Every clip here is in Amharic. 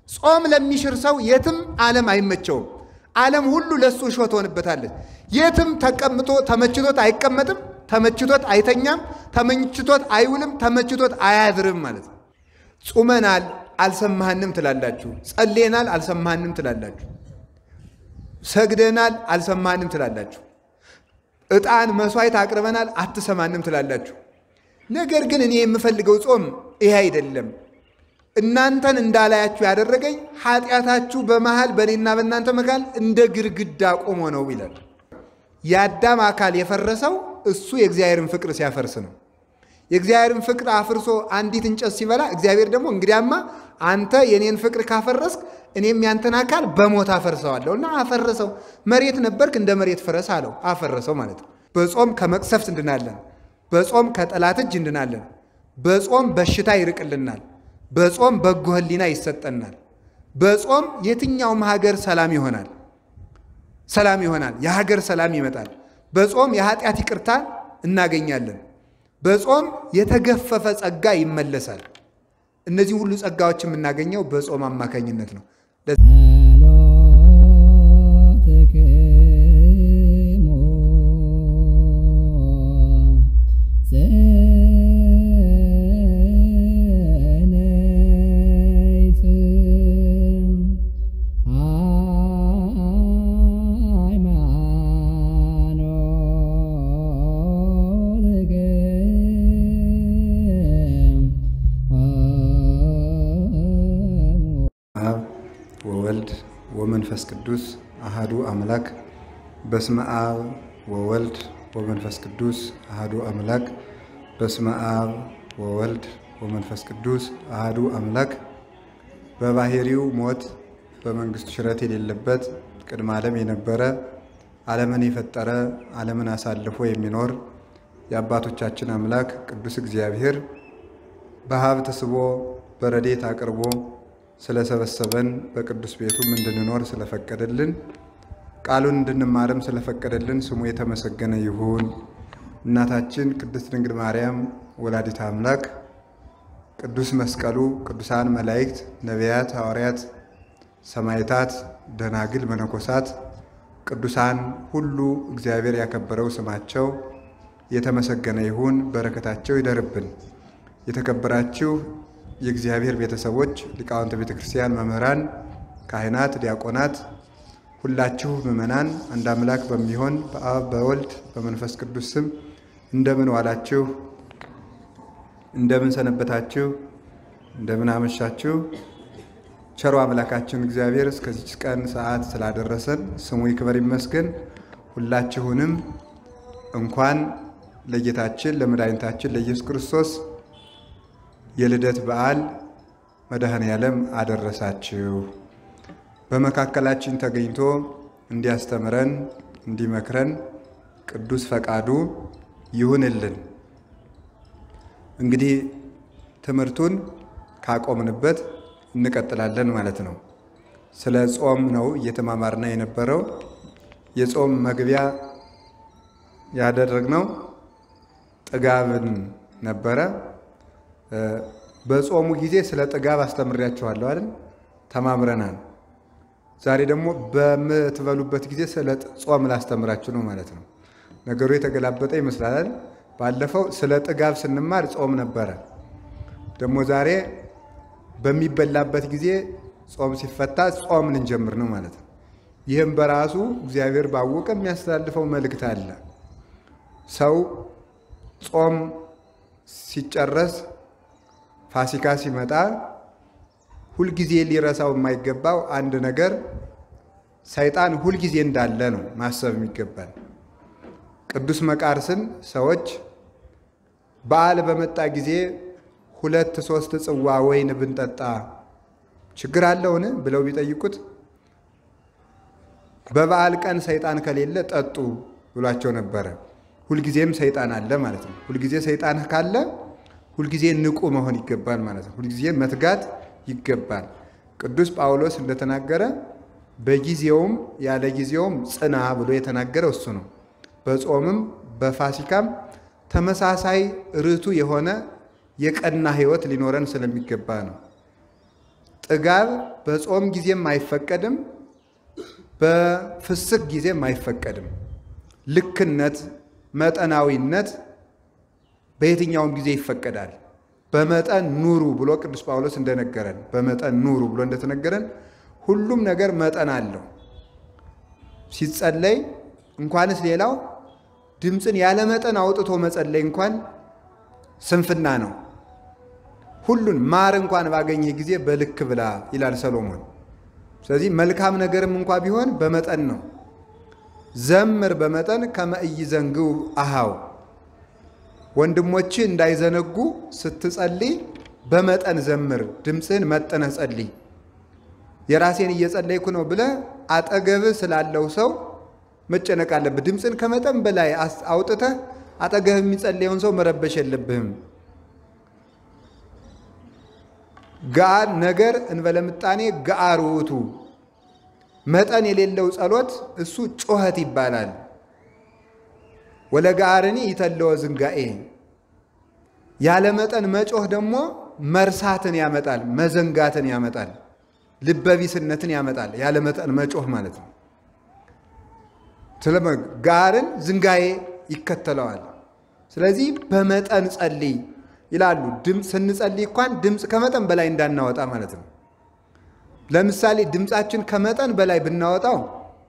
ጾም ለሚሽር ሰው የትም ዓለም አይመቸውም። ዓለም ሁሉ ለእሱ እሾህ ትሆንበታለች። የትም ተቀምጦ ተመችቶት አይቀመጥም፣ ተመችቶት አይተኛም፣ ተመችቶት አይውልም፣ ተመችቶት አያድርም ማለት ነው። ጹመናል አልሰማህንም ትላላችሁ፣ ጸሌናል አልሰማህንም ትላላችሁ፣ ሰግደናል አልሰማህንም ትላላችሁ፣ ዕጣን መስዋዕት አቅርበናል አትሰማንም ትላላችሁ። ነገር ግን እኔ የምፈልገው ጾም ይሄ አይደለም። እናንተን እንዳላያችሁ ያደረገኝ ኃጢአታችሁ በመሃል በእኔና በእናንተ መካከል እንደ ግድግዳ ቆሞ ነው ይላል። የአዳም አካል የፈረሰው እሱ የእግዚአብሔርን ፍቅር ሲያፈርስ ነው። የእግዚአብሔርን ፍቅር አፍርሶ አንዲት እንጨት ሲበላ እግዚአብሔር ደግሞ እንግዲያማ አንተ የኔን ፍቅር ካፈረስክ እኔም ያንተን አካል በሞት አፈርሰዋለሁ እና አፈረሰው። መሬት ነበርክ እንደ መሬት ፍረስ አለው። አፈረሰው ማለት ነው። በጾም ከመቅሰፍት እንድናለን። በጾም ከጠላት እጅ እንድናለን። በጾም በሽታ ይርቅልናል። በጾም በጎ ሕሊና ይሰጠናል። በጾም የትኛውም ሀገር ሰላም ይሆናል ሰላም ይሆናል። የሀገር ሰላም ይመጣል። በጾም የኃጢአት ይቅርታ እናገኛለን። በጾም የተገፈፈ ጸጋ ይመለሳል። እነዚህ ሁሉ ጸጋዎች የምናገኘው በጾም አማካኝነት ነው። አብ ወወልድ ወመንፈስ ቅዱስ አሃዱ አምላክ። በስመ አብ ወወልድ ወመንፈስ ቅዱስ አሃዱ አምላክ። በስመ አብ ወወልድ ወመንፈስ ቅዱስ አሃዱ አምላክ። በባህሪው ሞት በመንግስቱ ሽረት የሌለበት ቅድመ ዓለም የነበረ ዓለምን የፈጠረ ዓለምን አሳልፎ የሚኖር የአባቶቻችን አምላክ ቅዱስ እግዚአብሔር በሀብት ስቦ በረዴት አቅርቦ ስለሰበሰበን በቅዱስ ቤቱም እንድንኖር ስለፈቀደልን ቃሉን እንድንማርም ስለፈቀደልን ስሙ የተመሰገነ ይሁን። እናታችን ቅድስት ድንግል ማርያም ወላዲት አምላክ፣ ቅዱስ መስቀሉ፣ ቅዱሳን መላእክት፣ ነቢያት፣ ሐዋርያት፣ ሰማዕታት፣ ደናግል፣ መነኮሳት፣ ቅዱሳን ሁሉ እግዚአብሔር ያከበረው ስማቸው የተመሰገነ ይሁን። በረከታቸው ይደርብን። የተከበራችሁ የእግዚአብሔር ቤተሰቦች ሊቃውንተ ቤተ ክርስቲያን፣ መምህራን፣ ካህናት፣ ዲያቆናት፣ ሁላችሁ ምእመናን አንድ አምላክ በሚሆን በአብ በወልድ በመንፈስ ቅዱስ ስም እንደምን ዋላችሁ? እንደምን ሰነበታችሁ? እንደምን አመሻችሁ? ቸሮ አምላካችን እግዚአብሔር እስከዚች ቀን ሰዓት ስላደረሰን ስሙ ይክበር ይመስገን። ሁላችሁንም እንኳን ለጌታችን ለመድኃኒታችን ለኢየሱስ ክርስቶስ የልደት በዓል መድኃኔ ዓለም አደረሳችሁ። በመካከላችን ተገኝቶ እንዲያስተምረን እንዲመክረን ቅዱስ ፈቃዱ ይሁንልን። እንግዲህ ትምህርቱን ካቆምንበት እንቀጥላለን ማለት ነው። ስለ ጾም ነው እየተማማርና የነበረው። የጾም መግቢያ ያደረግነው ጥጋብን ነበረ። በጾሙ ጊዜ ስለ ጥጋብ አስተምሬያችኋለሁ አይደል? ተማምረናል። ዛሬ ደግሞ በምትበሉበት ጊዜ ስለ ጾም ላስተምራችሁ ነው ማለት ነው። ነገሩ የተገላበጠ ይመስላል። ባለፈው ስለ ጥጋብ ስንማር ጾም ነበረ። ደግሞ ዛሬ በሚበላበት ጊዜ ጾም ሲፈታ ጾም ልንጀምር ነው ማለት ነው። ይህም በራሱ እግዚአብሔር ባወቀ የሚያስተላልፈው መልእክት አለ። ሰው ጾም ሲጨረስ ፋሲካ ሲመጣ ሁልጊዜ ሊረሳው የማይገባው አንድ ነገር ሰይጣን ሁልጊዜ እንዳለ ነው ማሰብ የሚገባል። ቅዱስ መቃርስን ሰዎች በዓል በመጣ ጊዜ ሁለት ሶስት ጽዋ ወይን ብንጠጣ ችግር አለውን ብለው ቢጠይቁት በበዓል ቀን ሰይጣን ከሌለ ጠጡ ብሏቸው ነበረ። ሁልጊዜም ሰይጣን አለ ማለት ነው። ሁልጊዜ ሰይጣን ካለ ሁልጊዜ ንቁ መሆን ይገባል ማለት ነው። ሁልጊዜ መትጋት ይገባል። ቅዱስ ጳውሎስ እንደተናገረ በጊዜውም ያለ ጊዜውም ጽና ብሎ የተናገረው እሱ ነው። በጾምም በፋሲካም ተመሳሳይ ርቱ የሆነ የቀና ሕይወት ሊኖረን ስለሚገባ ነው። ጥጋብ በጾም ጊዜም አይፈቀድም፣ በፍስክ ጊዜም አይፈቀድም። ልክነት፣ መጠናዊነት በየትኛውም ጊዜ ይፈቀዳል። በመጠን ኑሩ ብሎ ቅዱስ ጳውሎስ እንደነገረን በመጠን ኑሩ ብሎ እንደተነገረን ሁሉም ነገር መጠን አለው። ሲጸለይ እንኳንስ ሌላው ድምፅን ያለ መጠን አውጥቶ መጸለይ እንኳን ስንፍና ነው። ሁሉን ማር እንኳን ባገኘህ ጊዜ በልክ ብላ ይላል ሰሎሞን። ስለዚህ መልካም ነገርም እንኳ ቢሆን በመጠን ነው። ዘምር በመጠን ከመ ኢይዘንግው አሃው ወንድሞች እንዳይዘነጉ ስትጸልይ በመጠን ዘምር፣ ድምፅህን መጠነህ ጸልይ። የራሴን እየጸለይኩ ነው ብለህ አጠገብህ ስላለው ሰው መጨነቅ አለብህ። ድምፅን ከመጠን በላይ አውጥተህ አጠገብህ የሚጸለየውን ሰው መረበሽ የለብህም። ጋር ነገር እንበለ ምጣኔ ገአር ውእቱ መጠን የሌለው ጸሎት እሱ ጩኸት ይባላል። ወለጋርኒ ይተለወ ዝንጋኤ ያለ መጠን መጮህ ደግሞ መርሳትን ያመጣል፣ መዘንጋትን ያመጣል፣ ልበቢስነትን ያመጣል። ያለ መጠን መጮህ ማለት ነው። ጋርን ዝንጋኤ ይከተለዋል። ስለዚህ በመጠን ጸልይ ይላሉ። ድምፅ ስንጸልይ እንኳን ድምፅ ከመጠን በላይ እንዳናወጣ ማለት ነው። ለምሳሌ ድምፃችን ከመጠን በላይ ብናወጣው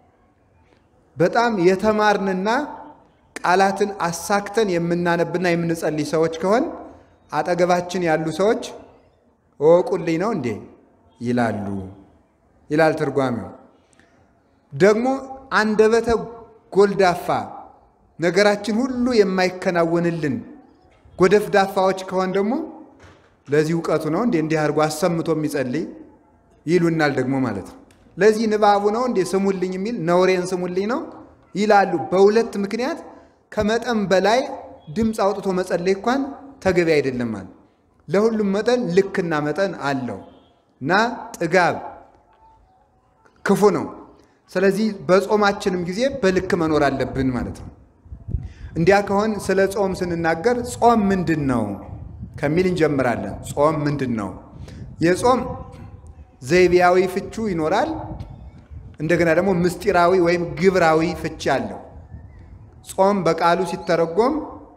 በጣም የተማርንና ቃላትን አሳክተን የምናነብና የምንጸልይ ሰዎች ከሆን አጠገባችን ያሉ ሰዎች እወቁልኝ ነው እንዴ ይላሉ ይላል ትርጓሜው። ደግሞ አንደበተ ጎልዳፋ ነገራችን ሁሉ የማይከናወንልን ጎደፍዳፋዎች ከሆን ደግሞ ለዚህ እውቀቱ ነው እንዴ እንዲህ አድርጎ አሰምቶ የሚጸልይ ይሉናል ደግሞ ማለት ነው። ለዚህ ንባቡ ነው እንዴ ስሙልኝ የሚል ነውሬን ስሙልኝ ነው ይላሉ። በሁለት ምክንያት ከመጠን በላይ ድምፅ አውጥቶ መጸለይ እንኳን ተገቢ አይደለም ማለት ለሁሉም መጠን ልክና መጠን አለው እና ጥጋብ ክፉ ነው። ስለዚህ በጾማችንም ጊዜ በልክ መኖር አለብን ማለት ነው። እንዲያ ከሆን ስለ ጾም ስንናገር ጾም ምንድን ነው ከሚል እንጀምራለን። ጾም ምንድን ነው? የጾም ዘይቤያዊ ፍቹ ይኖራል። እንደገና ደግሞ ምስጢራዊ ወይም ግብራዊ ፍቺ አለው። ጾም በቃሉ ሲተረጎም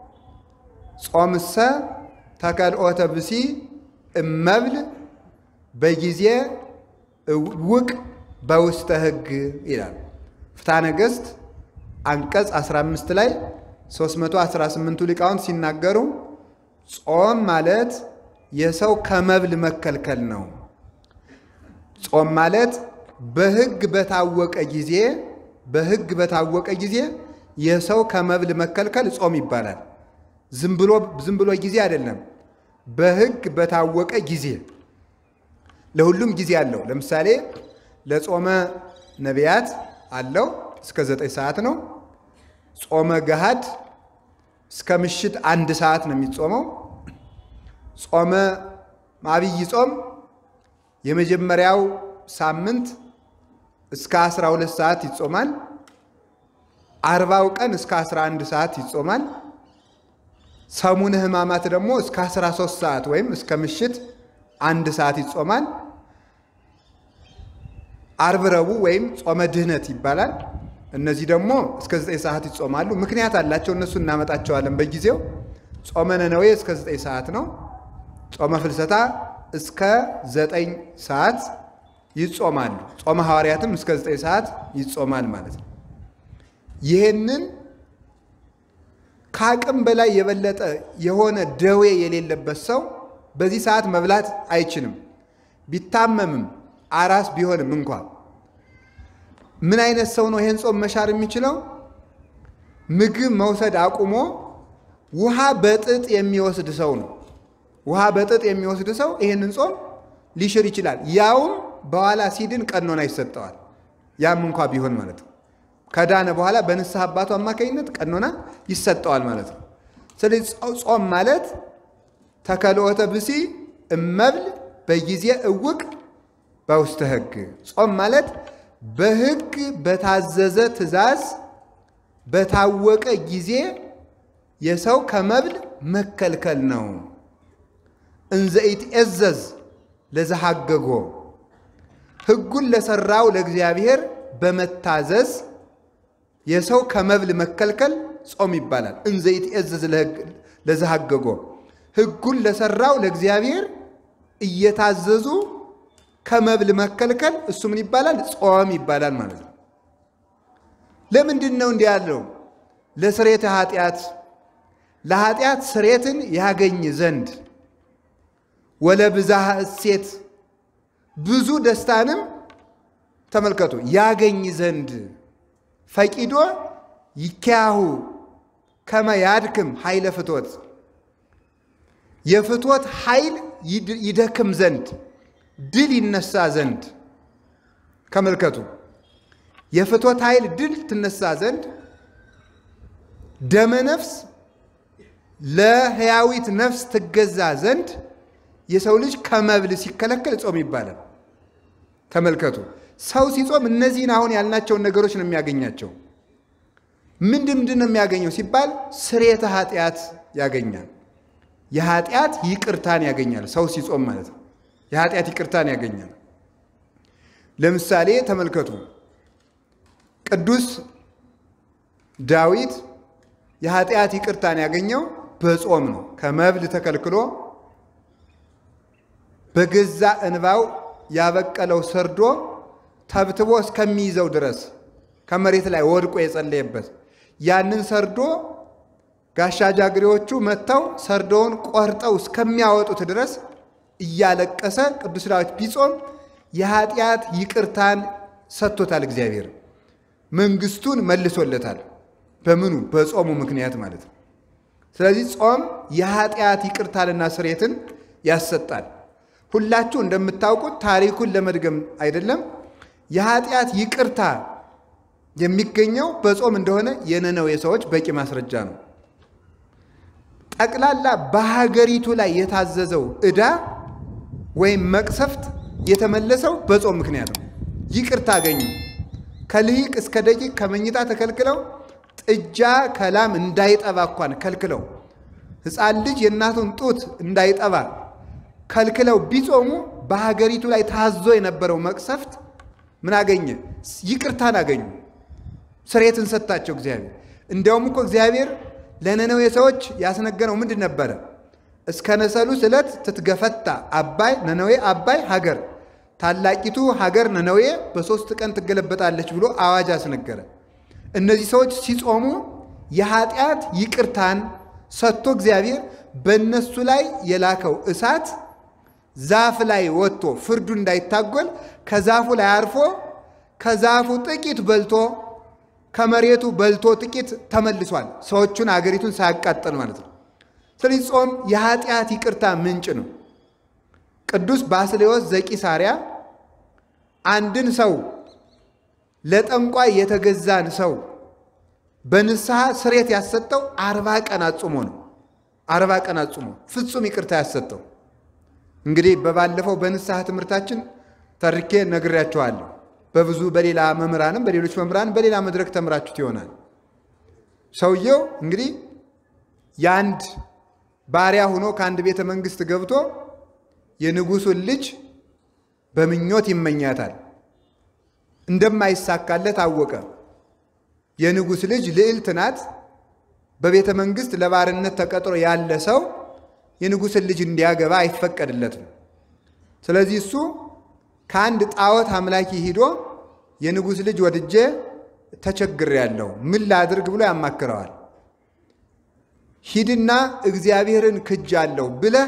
ጾምሰ ተከልኦተ ብሲ እመብል በጊዜ ውቅ በውስተ ሕግ ይላል። ፍትሐ ነገሥት አንቀጽ 15 ላይ 318ቱ ሊቃውንት ሲናገሩ ጾም ማለት የሰው ከመብል መከልከል ነው። ጾም ማለት በሕግ በታወቀ ጊዜ በሕግ በታወቀ ጊዜ የሰው ከመብል መከልከል ጾም ይባላል። ዝም ብሎ ዝም ብሎ ጊዜ አይደለም። በሕግ በታወቀ ጊዜ ለሁሉም ጊዜ አለው። ለምሳሌ ለጾመ ነቢያት አለው እስከ ዘጠኝ ሰዓት ነው። ጾመ ገሃድ እስከ ምሽት አንድ ሰዓት ነው የሚጾመው። ጾመ አብይ ጾም የመጀመሪያው ሳምንት እስከ 12 ሰዓት ይጾማል። አርባው ቀን እስከ 11 ሰዓት ይጾማል። ሰሙነ ሕማማት ደግሞ እስከ 13 ሰዓት ወይም እስከ ምሽት አንድ ሰዓት ይጾማል። አርብ ረቡዕ ወይም ጾመ ድህነት ይባላል። እነዚህ ደግሞ እስከ 9 ሰዓት ይጾማሉ። ምክንያት አላቸው። እነሱ እናመጣቸዋለን በጊዜው። ጾመ ነነዌ እስከ 9 ሰዓት ነው። ጾመ ፍልሰታ እስከ 9 ሰዓት ይጾማሉ። ጾመ ሐዋርያትም እስከ 9 ሰዓት ይጾማል ማለት ነው። ይህንን ከአቅም በላይ የበለጠ የሆነ ደዌ የሌለበት ሰው በዚህ ሰዓት መብላት አይችልም። ቢታመምም አራስ ቢሆንም እንኳ ምን አይነት ሰው ነው ይህን ጾም መሻር የሚችለው? ምግብ መውሰድ አቁሞ ውሃ በጥጥ የሚወስድ ሰው ነው። ውሃ በጥጥ የሚወስድ ሰው ይህንን ጾም ሊሽር ይችላል። ያውም በኋላ ሲድን ቀኖና ይሰጠዋል። ያም እንኳ ቢሆን ማለት ነው። ከዳነ በኋላ በንስሐ አባቱ አማካኝነት ቀኖና ይሰጠዋል ማለት ነው። ስለዚህ ጾም ማለት ተከልኦተ ብሲ እመብል በጊዜ እውቅ በውስተ ሕግ። ጾም ማለት በሕግ በታዘዘ ትእዛዝ በታወቀ ጊዜ የሰው ከመብል መከልከል ነው። እንዘ ይትዔዘዝ ለዘሐገጎ ሕጉን ለሰራው ለእግዚአብሔር በመታዘዝ የሰው ከመብል መከልከል ጾም ይባላል። እንዘ ይትዔዘዝ ለዘሐገጎ ሕጉን ለሰራው ለእግዚአብሔር እየታዘዙ ከመብል መከልከል እሱ ምን ይባላል? ጾም ይባላል ማለት ነው። ለምንድን ነው እንዲህ ያለው? ለስሬተ ኃጢአት ለኃጢአት ስሬትን ያገኝ ዘንድ ወለብዝሃ እሴት ብዙ ደስታንም ተመልከቱ ያገኝ ዘንድ ፈቂዶ ይኪያሁ ከመ ያድክም ኃይለ ፍቶት የፍቶት ኃይል ይደክም ዘንድ ድል ይነሳ ዘንድ ከመልከቱ የፍቶት ኃይል ድል ትነሳ ዘንድ ደመ ነፍስ ለሕያዊት ነፍስ ትገዛ ዘንድ የሰው ልጅ ከመብል ሲከለከል ጾም ይባላል። ተመልከቱ፣ ሰው ሲጾም እነዚህን አሁን ያልናቸውን ነገሮች ነው የሚያገኛቸው። ምንድን ምንድን ነው የሚያገኘው ሲባል ስርየተ ኃጢአት ያገኛል። የኃጢአት ይቅርታን ያገኛል። ሰው ሲጾም ማለት ነው። የኃጢአት ይቅርታን ያገኛል። ለምሳሌ ተመልከቱ፣ ቅዱስ ዳዊት የኃጢአት ይቅርታን ያገኘው በጾም ነው። ከመብል ተከልክሎ በገዛ እንባው ያበቀለው ሰርዶ ተብትቦ እስከሚይዘው ድረስ ከመሬት ላይ ወድቆ የጸለየበት ያንን ሰርዶ ጋሻ ጃግሬዎቹ መጥተው ሰርዶውን ቆርጠው እስከሚያወጡት ድረስ እያለቀሰ ቅዱስ ዳዊት ቢጾም የኃጢአት ይቅርታን ሰጥቶታል። እግዚአብሔር መንግስቱን መልሶለታል። በምኑ? በጾሙ ምክንያት ማለት ነው። ስለዚህ ጾም የኃጢአት ይቅርታንና ስሬትን ያሰጣል። ሁላችሁ እንደምታውቁት ታሪኩን ለመድገም አይደለም፣ የኃጢአት ይቅርታ የሚገኘው በጾም እንደሆነ የነነዌ ሰዎች በቂ ማስረጃ ነው። ጠቅላላ በሀገሪቱ ላይ የታዘዘው ዕዳ ወይም መቅሰፍት የተመለሰው በጾም ምክንያት ነው። ይቅርታ አገኙ። ከልሂቅ እስከ ደቂቅ ከመኝታ ተከልክለው ጥጃ ከላም እንዳይጠባ እንኳን ከልክለው ሕፃን ልጅ የእናቱን ጡት እንዳይጠባ ከልክለው ቢጾሙ በሀገሪቱ ላይ ታዞ የነበረው መቅሰፍት ምን አገኘ? ይቅርታን አገኙ። ስሬትን ሰጣቸው እግዚአብሔር። እንዲያውም እኮ እግዚአብሔር ለነነዌ ሰዎች ያስነገረው ምንድን ነበረ? እስከ ነሰሉስ ዕለት ትትገፈታ አባይ ነነዌ አባይ ሀገር ታላቂቱ ሀገር ነነዌ በሶስት ቀን ትገለበጣለች ብሎ አዋጅ አስነገረ። እነዚህ ሰዎች ሲጾሙ የኃጢአት ይቅርታን ሰጥቶ እግዚአብሔር በእነሱ ላይ የላከው እሳት ዛፍ ላይ ወጥቶ ፍርዱ እንዳይታጎል ከዛፉ ላይ አርፎ ከዛፉ ጥቂት በልቶ ከመሬቱ በልቶ ጥቂት ተመልሷል። ሰዎቹን አገሪቱን ሳያቃጠል ማለት ነው። ስለዚህ ጾም የኃጢአት ይቅርታ ምንጭ ነው። ቅዱስ ባስሌዎስ ዘቂሳርያ አንድን ሰው ለጠንቋይ የተገዛን ሰው በንስሐ ስሬት ያሰጠው አርባ ቀን አጽሞ ነው። አርባ ቀን አጽሞ ፍጹም ይቅርታ ያሰጠው። እንግዲህ በባለፈው በንስሐ ትምህርታችን ተርኬ ነግሬያችኋለሁ። በብዙ በሌላ መምህራንም በሌሎች መምህራንም በሌላ መድረክ ተምራችሁት ይሆናል። ሰውየው እንግዲህ የአንድ ባሪያ ሆኖ ከአንድ ቤተ መንግስት ገብቶ የንጉሱን ልጅ በምኞት ይመኛታል። እንደማይሳካለት አወቀ። የንጉሥ ልጅ ልዕልት ናት። በቤተ መንግስት ለባርነት ተቀጥሮ ያለ ሰው የንጉሥን ልጅ እንዲያገባ አይፈቀድለትም። ስለዚህ እሱ ከአንድ ጣዖት አምላኪ ሂዶ የንጉሥ ልጅ ወድጄ ተቸግሬያለሁ፣ ምን ላድርግ ብሎ ያማክረዋል። ሂድና እግዚአብሔርን ክጃለሁ ብለህ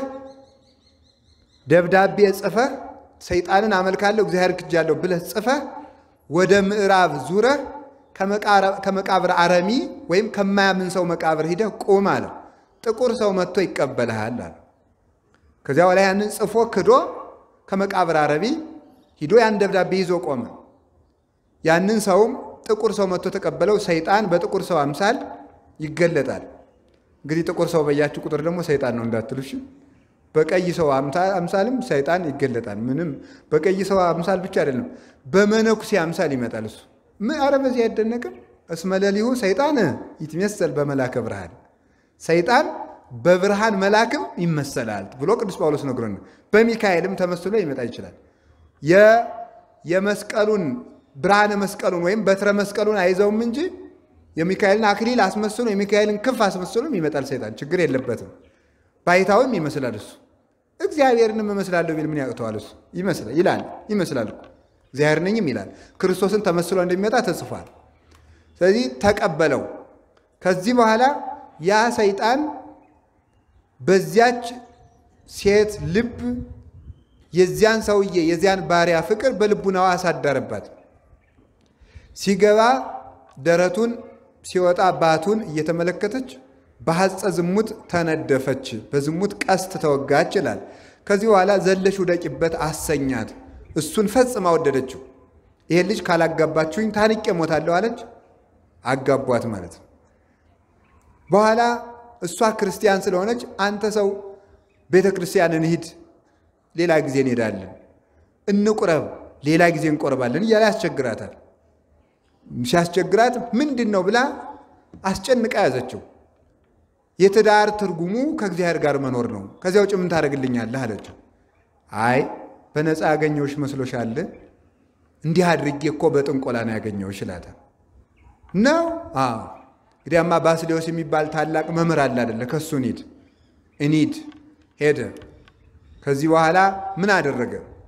ደብዳቤ ጽፈህ ሰይጣንን አመልካለሁ እግዚአብሔር ክጃለሁ ብለህ ጽፈህ ወደ ምዕራብ ዙረህ ከመቃብር አረሚ ወይም ከማያምን ሰው መቃብር ሂደህ ቁም አለ። ጥቁር ሰው መጥቶ ይቀበልሃል አለ። ከዚያ በላይ ያንን ጽፎ ክዶ ከመቃብር አረቢ ሂዶ ያን ደብዳቤ ይዞ ቆመ። ያንን ሰውም ጥቁር ሰው መጥቶ ተቀበለው። ሰይጣን በጥቁር ሰው አምሳል ይገለጣል። እንግዲህ ጥቁር ሰው በያችሁ ቁጥር ደግሞ ሰይጣን ነው እንዳትሉሽ። በቀይ ሰው አምሳልም ሰይጣን ይገለጣል። ምንም በቀይ ሰው አምሳል ብቻ አይደለም፣ በመነኩሴ አምሳል ይመጣል እሱ። አረ በዚህ አይደነቅም? እስመ ሌሊሁ ሰይጣን ይትመሰል በመላከ ብርሃን፣ ሰይጣን በብርሃን መላክም ይመሰላል ብሎ ቅዱስ ጳውሎስ ነግሮን፣ በሚካኤልም ተመስሎ ይመጣ ይችላል። የመስቀሉን ብርሃነ መስቀሉን ወይም በትረ መስቀሉን አይዘውም እንጂ የሚካኤልን አክሊል አስመስሎ የሚካኤልን ክንፍ አስመስሎም ይመጣል ሰይጣን። ችግር የለበትም። ባይታዊም ይመስላል እሱ። እግዚአብሔርንም እመስላለሁ ቢል ምን ያቅተዋል? እሱ ይመስላል ይላል ይመስላል እኮ እግዚአብሔር ነኝም ይላል። ክርስቶስን ተመስሎ እንደሚመጣ ተጽፏል። ስለዚህ ተቀበለው። ከዚህ በኋላ ያ ሰይጣን በዚያች ሴት ልብ የዚያን ሰውዬ የዚያን ባሪያ ፍቅር በልቡናዋ አሳደረባት። ሲገባ ደረቱን ሲወጣ ባቱን እየተመለከተች በሐፀ ዝሙት ተነደፈች፣ በዝሙት ቀስት ተወጋች ይላል። ከዚህ በኋላ ዘለሽ ውደቂበት አሰኛት። እሱን ፈጽማ ወደደችው። ይሄን ልጅ ካላጋባችሁኝ ታንቄ እሞታለሁ አለች። አጋቧት ማለት ነው። በኋላ እሷ ክርስቲያን ስለሆነች አንተ ሰው ቤተ ክርስቲያን እንሂድ፣ ሌላ ጊዜ እንሄዳለን፣ እንቁረብ፣ ሌላ ጊዜ እንቆርባለን እያለ ያስቸግራታል። ሲያስቸግራት ምንድን ነው ብላ አስጨንቃ ያዘችው። የትዳር ትርጉሙ ከእግዚአብሔር ጋር መኖር ነው። ከዚያ ውጭ ምን ታደርግልኛለህ አለችው። አይ በነፃ ያገኘውሽ መስሎሻል? እንዲህ አድርጌ እኮ በጥንቆላ ነው ያገኘውሽ ይላታል። ነው አዎ። እንግዲያማ ባስሌዎስ የሚባል ታላቅ መምህር አለ አደለ? ከእሱ እንሂድ እንሂድ። ሄደ። ከዚህ በኋላ ምን አደረገ?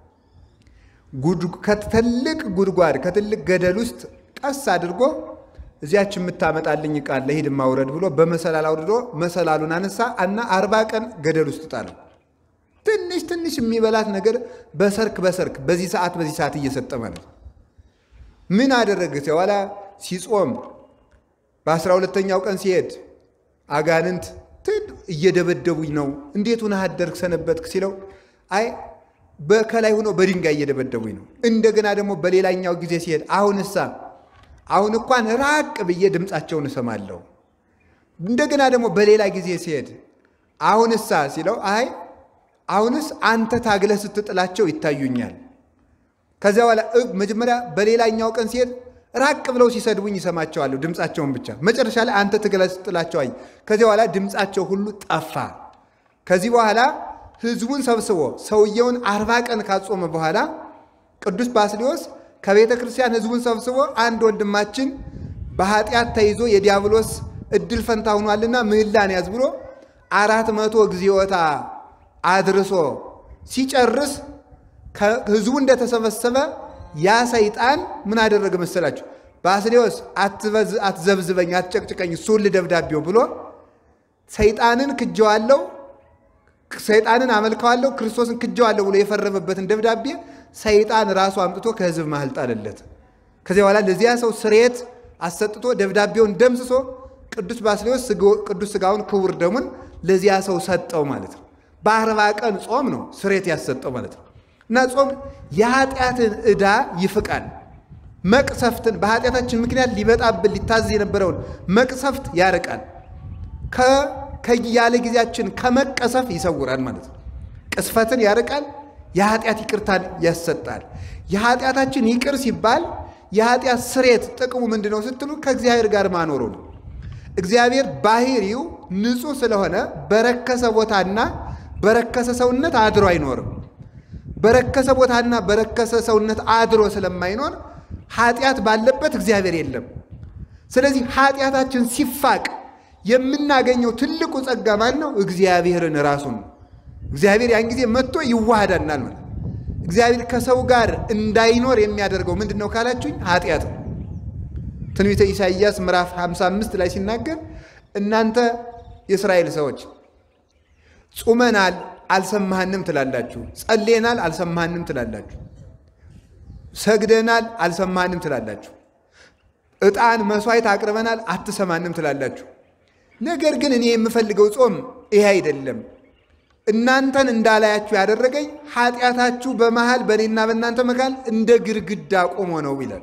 ከትልቅ ጉድጓድ ከትልቅ ገደል ውስጥ ቀስ አድርጎ እዚያች የምታመጣልኝ ዕቃ አለ ሂድ ማውረድ ብሎ በመሰላል አውርዶ መሰላሉን አነሳ እና አርባ ቀን ገደል ውስጥ ጣለው። ትንሽ ትንሽ የሚበላት ነገር በሰርክ በሰርክ በዚህ ሰዓት በዚህ ሰዓት እየሰጠ ማለት ነው። ምን አደረገ? በኋላ ሲጾም በአስራ ሁለተኛው ቀን ሲሄድ አጋንንት እየደበደቡኝ ነው፣ እንዴት ሆነህ አደርክ ሰነበትክ ሲለው አይ በከላይ ሆኖ በድንጋይ እየደበደቡኝ ነው። እንደገና ደግሞ በሌላኛው ጊዜ ሲሄድ አሁንሳ አሁን እንኳን ራቅ ብዬ ድምፃቸውን እሰማለሁ። እንደገና ደግሞ በሌላ ጊዜ ሲሄድ አሁንሳ ሲለው አይ አሁንስ አንተ ታግለህ ስትጥላቸው ይታዩኛል። ከዚያ በኋላ መጀመሪያ በሌላኛው ቀን ሲሄድ ራቅ ብለው ሲሰድቡኝ ይሰማቸዋለሁ፣ ድምፃቸውን ብቻ። መጨረሻ ላይ አንተ ትግለህ ስትጥላቸው አይ። ከዚያ በኋላ ድምፃቸው ሁሉ ጠፋ። ከዚህ በኋላ ህዝቡን ሰብስቦ ሰውየውን አርባ ቀን ካጾመ በኋላ ቅዱስ ባስልዮስ ከቤተ ክርስቲያን ህዝቡን ሰብስቦ አንድ ወንድማችን በኃጢአት ተይዞ የዲያብሎስ እድል ፈንታ ሆኗልና ምህላን ያዝ ብሎ አራት መቶ እግዚኦታ አድርሶ ሲጨርስ ህዝቡ እንደተሰበሰበ ያ ሰይጣን ምን አደረገ መሰላችሁ? ባስልዮስ አትዘብዝበኝ፣ አትጨቅጭቀኝ፣ እሱን ልደብዳቤው ብሎ ሰይጣንን ክጀዋለው ሰይጣንን አመልከዋለሁ ክርስቶስን ክጀዋለሁ ብሎ የፈረመበትን ደብዳቤ ሰይጣን ራሱ አምጥቶ ከህዝብ መሃል ጣለለት። ከዚያ በኋላ ለዚያ ሰው ስርየት አሰጥቶ ደብዳቤውን ደምስሶ ቅዱስ ባስልዮስ ቅዱስ ሥጋውን ክቡር ደሙን ለዚያ ሰው ሰጠው ማለት ነው። በአርባ ቀን ጾም ነው ስርየት ያሰጠው ማለት ነው። እና ጾም የኃጢአትን ዕዳ ይፍቃል። መቅሰፍትን በኃጢአታችን ምክንያት ሊመጣብን ሊታዘዝ የነበረውን መቅሰፍት ያርቃል። ከያለ ጊዜያችን ከመቀሰፍ ይሰውራል ማለት ነው። ቅስፈትን ያርቃል። የኃጢአት ይቅርታን ያሰጣል። የኃጢአታችን ይቅር ሲባል የኃጢአት ስሬት ጥቅሙ ምንድን ነው ስትሉ ከእግዚአብሔር ጋር ማኖሩ ነው። እግዚአብሔር ባህሪው ንጹሕ ስለሆነ በረከሰ ቦታና በረከሰ ሰውነት አድሮ አይኖርም። በረከሰ ቦታና በረከሰ ሰውነት አድሮ ስለማይኖር ኃጢአት ባለበት እግዚአብሔር የለም። ስለዚህ ኃጢአታችን ሲፋቅ የምናገኘው ትልቁ ጸጋ ማን ነው? እግዚአብሔርን ራሱን ነው። እግዚአብሔር ያን ጊዜ መጥቶ ይዋሃዳናል ማለት እግዚአብሔር ከሰው ጋር እንዳይኖር የሚያደርገው ምንድን ነው ካላችሁኝ፣ ኃጢአት ነው። ትንቢተ ኢሳይያስ ምዕራፍ 55 ላይ ሲናገር እናንተ የእስራኤል ሰዎች ጹመናል አልሰማህንም ትላላችሁ፣ ጸሌናል አልሰማህንም ትላላችሁ፣ ሰግደናል አልሰማህንም ትላላችሁ፣ ዕጣን መሥዋዕት አቅርበናል አትሰማንም ትላላችሁ። ነገር ግን እኔ የምፈልገው ጾም ይሄ አይደለም እናንተን እንዳላያችሁ ያደረገኝ ኃጢአታችሁ በመሃል በእኔና በእናንተ መካከል እንደ ግድግዳ ቆሞ ነው ይላል።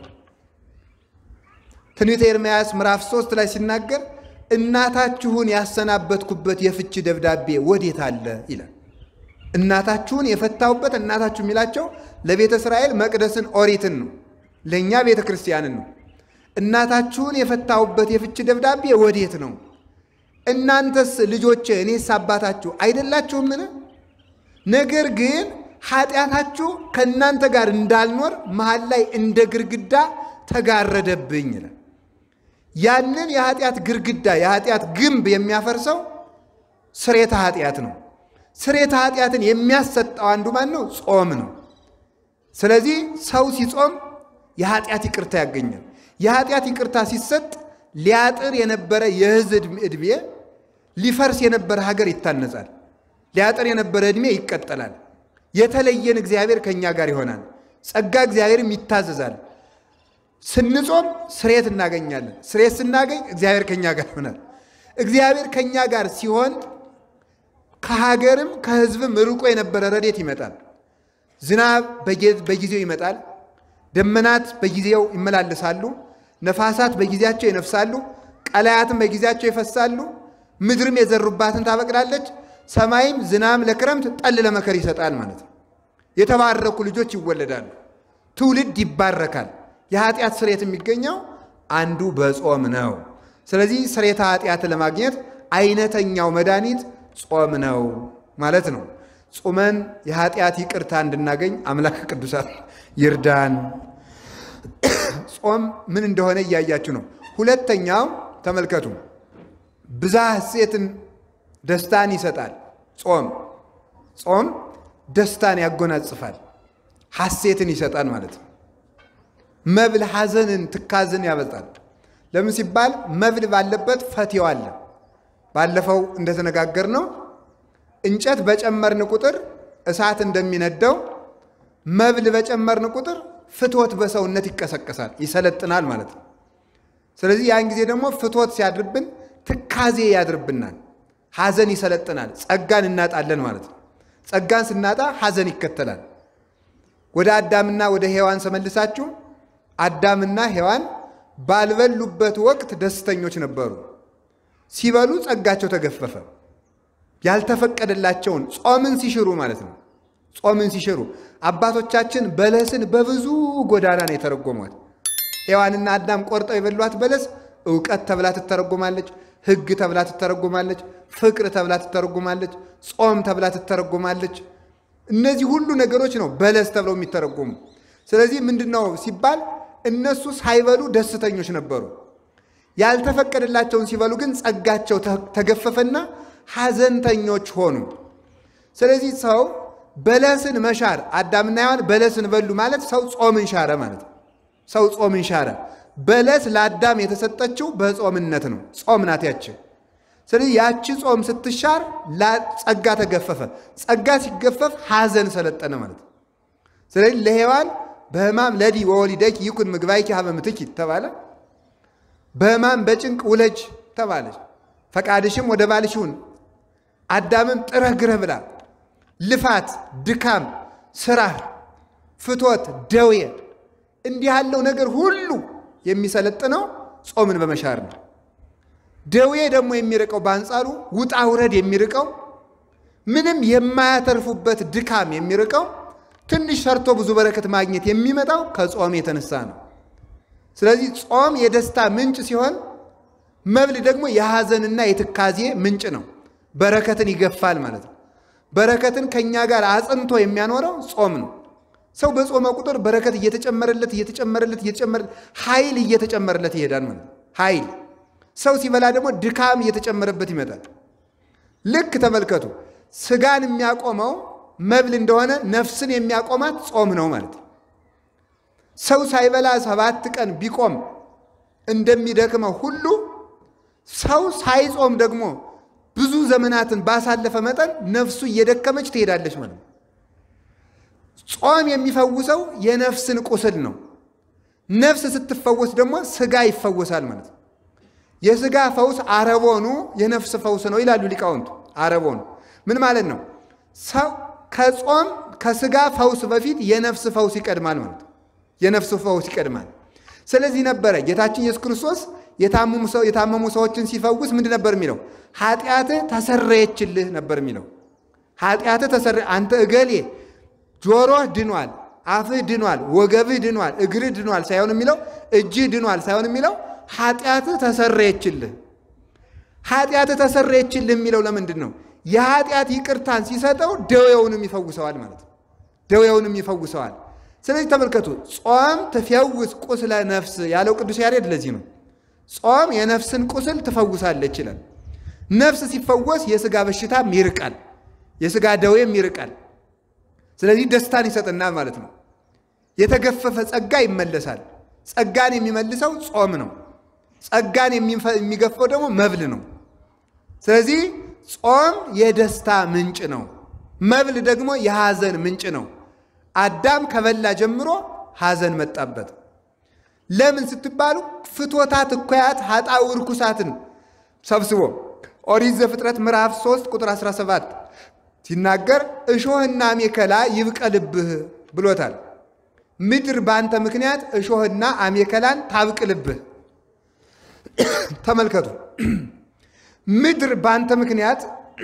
ትንቢተ ኤርምያስ ምዕራፍ ሶስት ላይ ሲናገር እናታችሁን ያሰናበትኩበት የፍቺ ደብዳቤ ወዴት አለ ይላል። እናታችሁን የፈታሁበት እናታችሁ የሚላቸው ለቤተ እስራኤል መቅደስን ኦሪትን ነው፣ ለእኛ ቤተ ክርስቲያንን ነው። እናታችሁን የፈታሁበት የፍቺ ደብዳቤ ወዴት ነው? እናንተስ ልጆቼ እኔስ አባታችሁ አይደላችሁምን? ነገር ግን ኃጢአታችሁ ከእናንተ ጋር እንዳልኖር መሀል ላይ እንደ ግርግዳ ተጋረደብኝ ይላል። ያንን የኃጢአት ግርግዳ የኃጢአት ግንብ የሚያፈርሰው ስሬተ ኃጢአት ነው። ስሬተ ኃጢአትን የሚያሰጠው አንዱ ማን ነው? ጾም ነው። ስለዚህ ሰው ሲጾም የኃጢአት ይቅርታ ያገኛል። የኃጢአት ይቅርታ ሲሰጥ ሊያጥር የነበረ የሕዝብ ዕድሜ ሊፈርስ የነበረ ሀገር ይታነጻል። ሊያጥር የነበረ ዕድሜ ይቀጠላል። የተለየን እግዚአብሔር ከእኛ ጋር ይሆናል። ጸጋ እግዚአብሔርም ይታዘዛል። ስንጾም ስሬት እናገኛለን። ስሬት ስናገኝ እግዚአብሔር ከእኛ ጋር ይሆናል። እግዚአብሔር ከእኛ ጋር ሲሆን ከሀገርም ከሕዝብም ርቆ የነበረ ረድኤት ይመጣል። ዝናብ በጊዜው ይመጣል። ደመናት በጊዜው ይመላለሳሉ። ነፋሳት በጊዜያቸው ይነፍሳሉ። ቀላያትም በጊዜያቸው ይፈሳሉ። ምድርም የዘሩባትን ታበቅላለች። ሰማይም ዝናብ ለክረምት ጠል ለመከር ይሰጣል ማለት ነው። የተባረኩ ልጆች ይወለዳሉ። ትውልድ ይባረካል። የኃጢአት ስርየት የሚገኘው አንዱ በጾም ነው። ስለዚህ ስርየተ ኃጢአትን ለማግኘት አይነተኛው መድኃኒት ጾም ነው ማለት ነው። ጾመን የኃጢአት ይቅርታ እንድናገኝ አምላክ ቅዱሳት ይርዳን። ጾም ምን እንደሆነ እያያችሁ ነው። ሁለተኛው ተመልከቱ፣ ብዛ ሐሴትን ደስታን ይሰጣል። ጾም ጾም ደስታን ያጎናጽፋል፣ ሐሴትን ይሰጣል ማለት ነው። መብል ሐዘንን፣ ትካዝን ያበጣል። ለምን ሲባል መብል ባለበት ፈትው አለ። ባለፈው እንደተነጋገር ነው እንጨት በጨመርን ቁጥር እሳት እንደሚነደው መብል በጨመርን ቁጥር ፍትወት በሰውነት ይቀሰቀሳል፣ ይሰለጥናል ማለት ነው። ስለዚህ ያን ጊዜ ደግሞ ፍትወት ሲያድርብን ትካዜ ያድርብናል፣ ሐዘን ይሰለጥናል፣ ጸጋን እናጣለን ማለት ነው። ጸጋን ስናጣ ሐዘን ይከተላል። ወደ አዳምና ወደ ሔዋን ሰመልሳችሁ አዳምና ሔዋን ባልበሉበት ወቅት ደስተኞች ነበሩ። ሲበሉ ጸጋቸው ተገፈፈ። ያልተፈቀደላቸውን ጾምን ሲሽሩ ማለት ነው። ጾምን ሲሽሩ አባቶቻችን በለስን በብዙ ጎዳና ነው የተረጎሟት። ሔዋንና አዳም ቆርጠው የበሏት በለስ እውቀት ተብላ ትተረጎማለች፣ ሕግ ተብላ ትተረጎማለች፣ ፍቅር ተብላ ትተረጎማለች፣ ጾም ተብላ ትተረጎማለች። እነዚህ ሁሉ ነገሮች ነው በለስ ተብለው የሚተረጎሙ። ስለዚህ ምንድን ነው ሲባል እነሱ ሳይበሉ ደስተኞች ነበሩ። ያልተፈቀደላቸውን ሲበሉ ግን ጸጋቸው ተገፈፈና ሐዘንተኞች ሆኑ። ስለዚህ ሰው በለስን መሻር አዳምና ሔዋን በለስን በሉ ማለት ሰው ጾምን ሻረ ማለት ነው። ሰው ጾምን ሻረ። በለስ ለአዳም የተሰጠችው በጾምነት ነው። ጾም ናት ያች። ስለዚህ ያቺ ጾም ስትሻር ጸጋ ተገፈፈ። ጸጋ ሲገፈፍ ሐዘን ሰለጠነ ማለት ነው። ስለዚህ ለሔዋን በሕማም ለዲ ወወሊደኪ ይኩን ምግባይኪ ሀበ ምትኪ ተባለ። በሕማም በጭንቅ ውለጅ ተባለች። ፈቃድሽም ወደ ባልሽ ይሁን። አዳምም ጥረህ ግረህ ብላ ልፋት፣ ድካም፣ ስራ፣ ፍቶት፣ ደዌ እንዲህ ያለው ነገር ሁሉ የሚሰለጥነው ጾምን በመሻር ነው። ደዌ ደግሞ የሚርቀው በአንጻሩ ውጣ ውረድ የሚርቀው ምንም የማያተርፉበት ድካም የሚርቀው ትንሽ ሰርቶ ብዙ በረከት ማግኘት የሚመጣው ከጾም የተነሳ ነው። ስለዚህ ጾም የደስታ ምንጭ ሲሆን መብል ደግሞ የሐዘንና የትካዜ ምንጭ ነው። በረከትን ይገፋል ማለት ነው። በረከትን ከእኛ ጋር አጽንቶ የሚያኖረው ጾም ነው። ሰው በጾመ ቁጥር በረከት እየተጨመረለት እየተጨመረለት እየተጨመረለት ኃይል እየተጨመረለት ይሄዳል ማለት ነው። ኃይል ሰው ሲበላ ደግሞ ድካም እየተጨመረበት ይመጣል። ልክ ተመልከቱ፣ ስጋን የሚያቆመው መብል እንደሆነ ነፍስን የሚያቆማት ጾም ነው ማለት ነው። ሰው ሳይበላ ሰባት ቀን ቢቆም እንደሚደክመው ሁሉ ሰው ሳይጾም ደግሞ ብዙ ዘመናትን ባሳለፈ መጠን ነፍሱ እየደከመች ትሄዳለች ማለት ነው። ጾም የሚፈውሰው የነፍስን ቁስል ነው። ነፍስ ስትፈወስ ደግሞ ስጋ ይፈወሳል ማለት ነው። የስጋ ፈውስ አረቦኑ የነፍስ ፈውስ ነው ይላሉ ሊቃውንቱ። አረቦኑ ምን ማለት ነው? ሰው ከጾም ከስጋ ፈውስ በፊት የነፍስ ፈውስ ይቀድማል ማለት ነው። የነፍስ ፈውስ ይቀድማል። ስለዚህ ነበረ ጌታችን ኢየሱስ ክርስቶስ የታመሙ ሰዎችን ሲፈውስ ምንድን ነበር የሚለው? ኃጢአትህ ተሰረየችልህ ነበር የሚለው። ኃጢአትህ ተሰረ አንተ እገሌ ጆሮህ ድኗል፣ አፍህ ድኗል፣ ወገብህ ድኗል፣ እግርህ ድኗል ሳይሆን የሚለው እጅህ ድኗል ሳይሆን የሚለው ኃጢአትህ ተሰረየችልህ። ኃጢአትህ ተሰረየችልህ የሚለው ለምንድን ነው? የኃጢአት ይቅርታን ሲሰጠው ደዌውንም ይፈውሰዋል ማለት ነው። ደዌውንም ይፈውሰዋል። ስለዚህ ተመልከቱ፣ ጾም ትፈውስ ቁስለ ነፍስ ያለው ቅዱስ ያሬድ ለዚህ ነው። ጾም የነፍስን ቁስል ትፈውሳለች ይላል። ነፍስ ሲፈወስ የስጋ በሽታም ይርቃል፣ የስጋ ደዌም ይርቃል። ስለዚህ ደስታን ይሰጥናል ማለት ነው። የተገፈፈ ጸጋ ይመለሳል። ጸጋን የሚመልሰው ጾም ነው። ጸጋን የሚገፈው ደግሞ መብል ነው። ስለዚህ ጾም የደስታ ምንጭ ነው። መብል ደግሞ የሐዘን ምንጭ ነው። አዳም ከበላ ጀምሮ ሐዘን መጣበት። ለምን ስትባሉ ፍቶታት እኩያት ኃጣው ርኩሳትን ሰብስቦ ኦሪት ዘፍጥረት ምዕራፍ 3 ቁጥር 17 ሲናገር እሾህና አሜከላ ይብቀልብህ ብሎታል። ምድር በአንተ ምክንያት እሾህና አሜከላን ታብቅልብህ። ተመልከቱ፣ ምድር በአንተ ምክንያት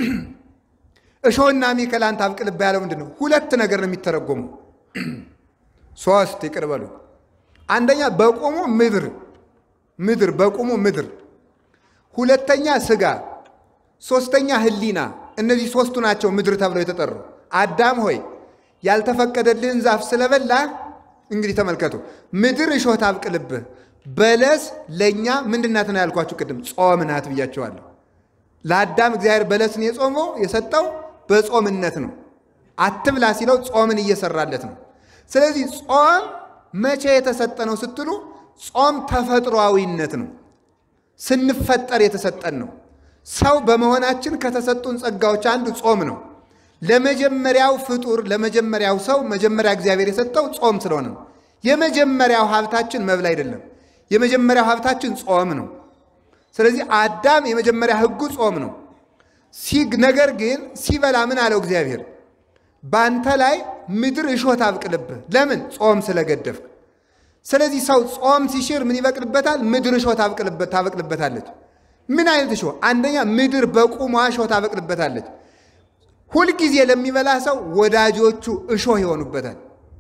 እሾህና አሜከላን ታብቅልብህ ያለው ምንድን ነው? ሁለት ነገር ነው የሚተረጎሙ። ሶስት ይቅር በሉ። አንደኛ በቁሙ ምድር ምድር በቁሙ ምድር፣ ሁለተኛ ስጋ፣ ሶስተኛ ህሊና። እነዚህ ሶስቱ ናቸው ምድር ተብለው የተጠሩ። አዳም ሆይ ያልተፈቀደልህን ዛፍ ስለበላህ እንግዲህ ተመልከቱ፣ ምድር እሾህ ታብቅልብህ። በለስ ለእኛ ምንድን ናት ነው ያልኳችሁ ቅድም፣ ጾም ናት ብያቸዋለሁ። ለአዳም እግዚአብሔር በለስን የጾመው የሰጠው በጾምነት ነው። አትብላ ሲለው ጾምን እየሰራለት ነው። ስለዚህ ጾም መቼ የተሰጠ ነው ስትሉ፣ ጾም ተፈጥሯዊነት ነው። ስንፈጠር የተሰጠን ነው። ሰው በመሆናችን ከተሰጡን ጸጋዎች አንዱ ጾም ነው። ለመጀመሪያው ፍጡር ለመጀመሪያው ሰው መጀመሪያ እግዚአብሔር የሰጠው ጾም ስለሆነ ነው። የመጀመሪያው ሀብታችን መብል አይደለም። የመጀመሪያው ሀብታችን ጾም ነው። ስለዚህ አዳም የመጀመሪያ ሕጉ ጾም ነው። ሲግ ነገር ግን ሲበላ ምን አለው እግዚአብሔር? በአንተ ላይ ምድር እሾህ ታብቅልብህ። ለምን? ጾም ስለገደፍክ። ስለዚህ ሰው ጾም ሲሽር ምን ይበቅልበታል? ምድር እሾህ ታበቅልበታለች። ምን አይነት እሾህ? አንደኛ ምድር በቁሟ እሾህ ታበቅልበታለች። ሁልጊዜ ለሚበላ ሰው ወዳጆቹ እሾህ ይሆኑበታል።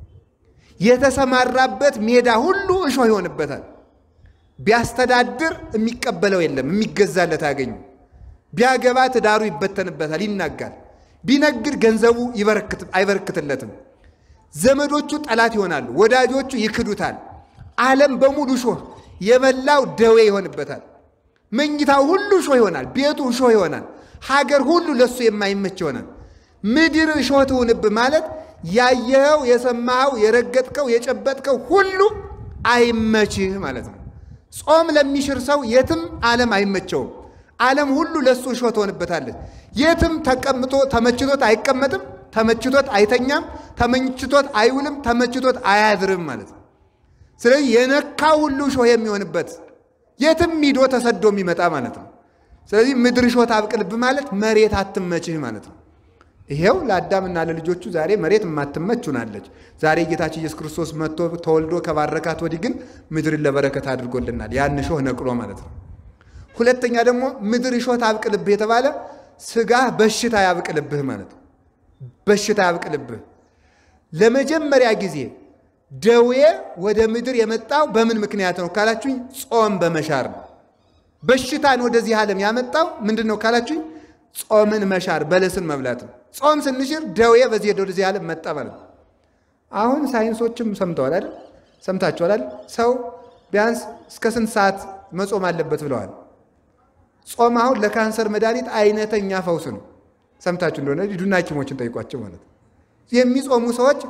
የተሰማራበት ሜዳ ሁሉ እሾህ ይሆንበታል። ቢያስተዳድር የሚቀበለው የለም፣ የሚገዛለት አያገኙ። ቢያገባ ትዳሩ ይበተንበታል፣ ይናጋል። ቢነግድ ገንዘቡ አይበረክትለትም። ዘመዶቹ ጠላት ይሆናሉ፣ ወዳጆቹ ይክዱታል። ዓለም በሙሉ እሾህ፣ የበላው ደዌ ይሆንበታል። መኝታው ሁሉ እሾህ ይሆናል፣ ቤቱ እሾህ ይሆናል። ሀገር ሁሉ ለእሱ የማይመች ይሆናል። ምድር እሾህ ትሁንብህ ማለት ያየኸው፣ የሰማኸው፣ የረገጥከው፣ የጨበጥከው ሁሉ አይመችህ ማለት ነው። ጾም ለሚሽር ሰው የትም ዓለም አይመቸውም። ዓለም ሁሉ ለእሱ እሾህ ትሆንበታለች። የትም ተቀምጦ ተመችቶት አይቀመጥም፣ ተመችቶት አይተኛም፣ ተመችቶት አይውልም፣ ተመችቶት አያድርም ማለት ነው። ስለዚህ የነካው ሁሉ እሾህ የሚሆንበት የትም ሂዶ ተሰዶ የሚመጣ ማለት ነው። ስለዚህ ምድር እሾህ ታብቅልብህ ማለት መሬት አትመችህ ማለት ነው። ይሄው ለአዳምና ለልጆቹ ዛሬ መሬት የማትመች ሆናለች። ዛሬ ጌታችን ኢየሱስ ክርስቶስ መጥቶ ተወልዶ ከባረካት ወዲህ ግን ምድርን ለበረከት አድርጎልናል። ያን እሾህ ነቅሎ ማለት ነው። ሁለተኛ ደግሞ ምድር እሾህ ታብቅልብህ የተባለ ስጋህ በሽታ ያብቅልብህ ማለት ነው። በሽታ ያብቅልብህ። ለመጀመሪያ ጊዜ ደዌ ወደ ምድር የመጣው በምን ምክንያት ነው ካላችሁኝ፣ ጾም በመሻር ነው። በሽታን ወደዚህ ዓለም ያመጣው ምንድን ነው ካላችሁኝ፣ ጾምን መሻር በለስን መብላት ነው። ጾም ስንሽር ደዌ በዚህ ወደዚህ ዓለም መጣ ማለት ነው። አሁን ሳይንሶችም ሰምተዋል አይደል? ሰምታችኋል አይደል? ሰው ቢያንስ እስከ ስንት ሰዓት መጾም አለበት ብለዋል። ጾም አሁን ለካንሰር መድኃኒት አይነተኛ ፈውስ ነው። ሰምታችሁ እንደሆነ ሂዱና ሐኪሞችን ጠይቋቸው ማለት ነው። የሚጾሙ ሰዎች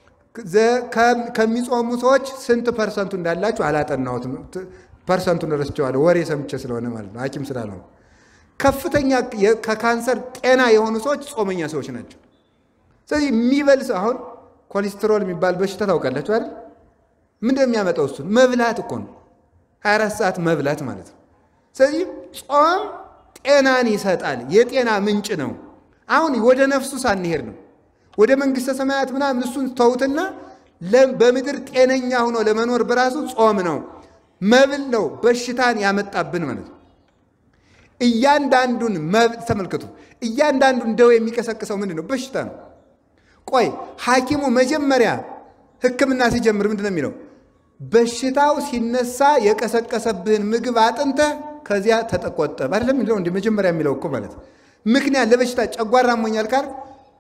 ከሚጾሙ ሰዎች ስንት ፐርሰንቱ እንዳላችሁ አላጠናሁትም። ፐርሰንቱን ረስቸዋለሁ፣ ወሬ ሰምቼ ስለሆነ ማለት ነው፣ ሐኪም ስላልሆነ። ከፍተኛ ከካንሰር ጤና የሆኑ ሰዎች ጾመኛ ሰዎች ናቸው። ስለዚህ የሚበልስ አሁን ኮሌስትሮል የሚባል በሽታ ታውቃላችሁ አይደል? ምንድን የሚያመጣው እሱን መብላት እኮ ነው። 24 ሰዓት መብላት ማለት ነው። ስለዚህ ጾም ጤናን ይሰጣል፣ የጤና ምንጭ ነው። አሁን ወደ ነፍሱ ሳንሄድ ነው ወደ መንግሥተ ሰማያት ምናምን እሱን ተውትና በምድር ጤነኛ ሆኖ ለመኖር በራሱ ጾም ነው፣ መብል ነው በሽታን ያመጣብን ማለት ነው። እያንዳንዱን መብል ተመልከቱ። እያንዳንዱን ደዌ የሚቀሰቅሰው ምንድን ነው? በሽታ ነው። ቆይ ሐኪሙ መጀመሪያ ሕክምና ሲጀምር ምንድን ነው የሚለው? በሽታው ሲነሳ የቀሰቀሰብህን ምግብ አጥንተህ ከዚያ ተጠቆጠብ አይደለም የሚለው እንደ መጀመሪያ የሚለው እኮ ማለት ምክንያት ለበሽታ ጨጓራ አሞኛል ካል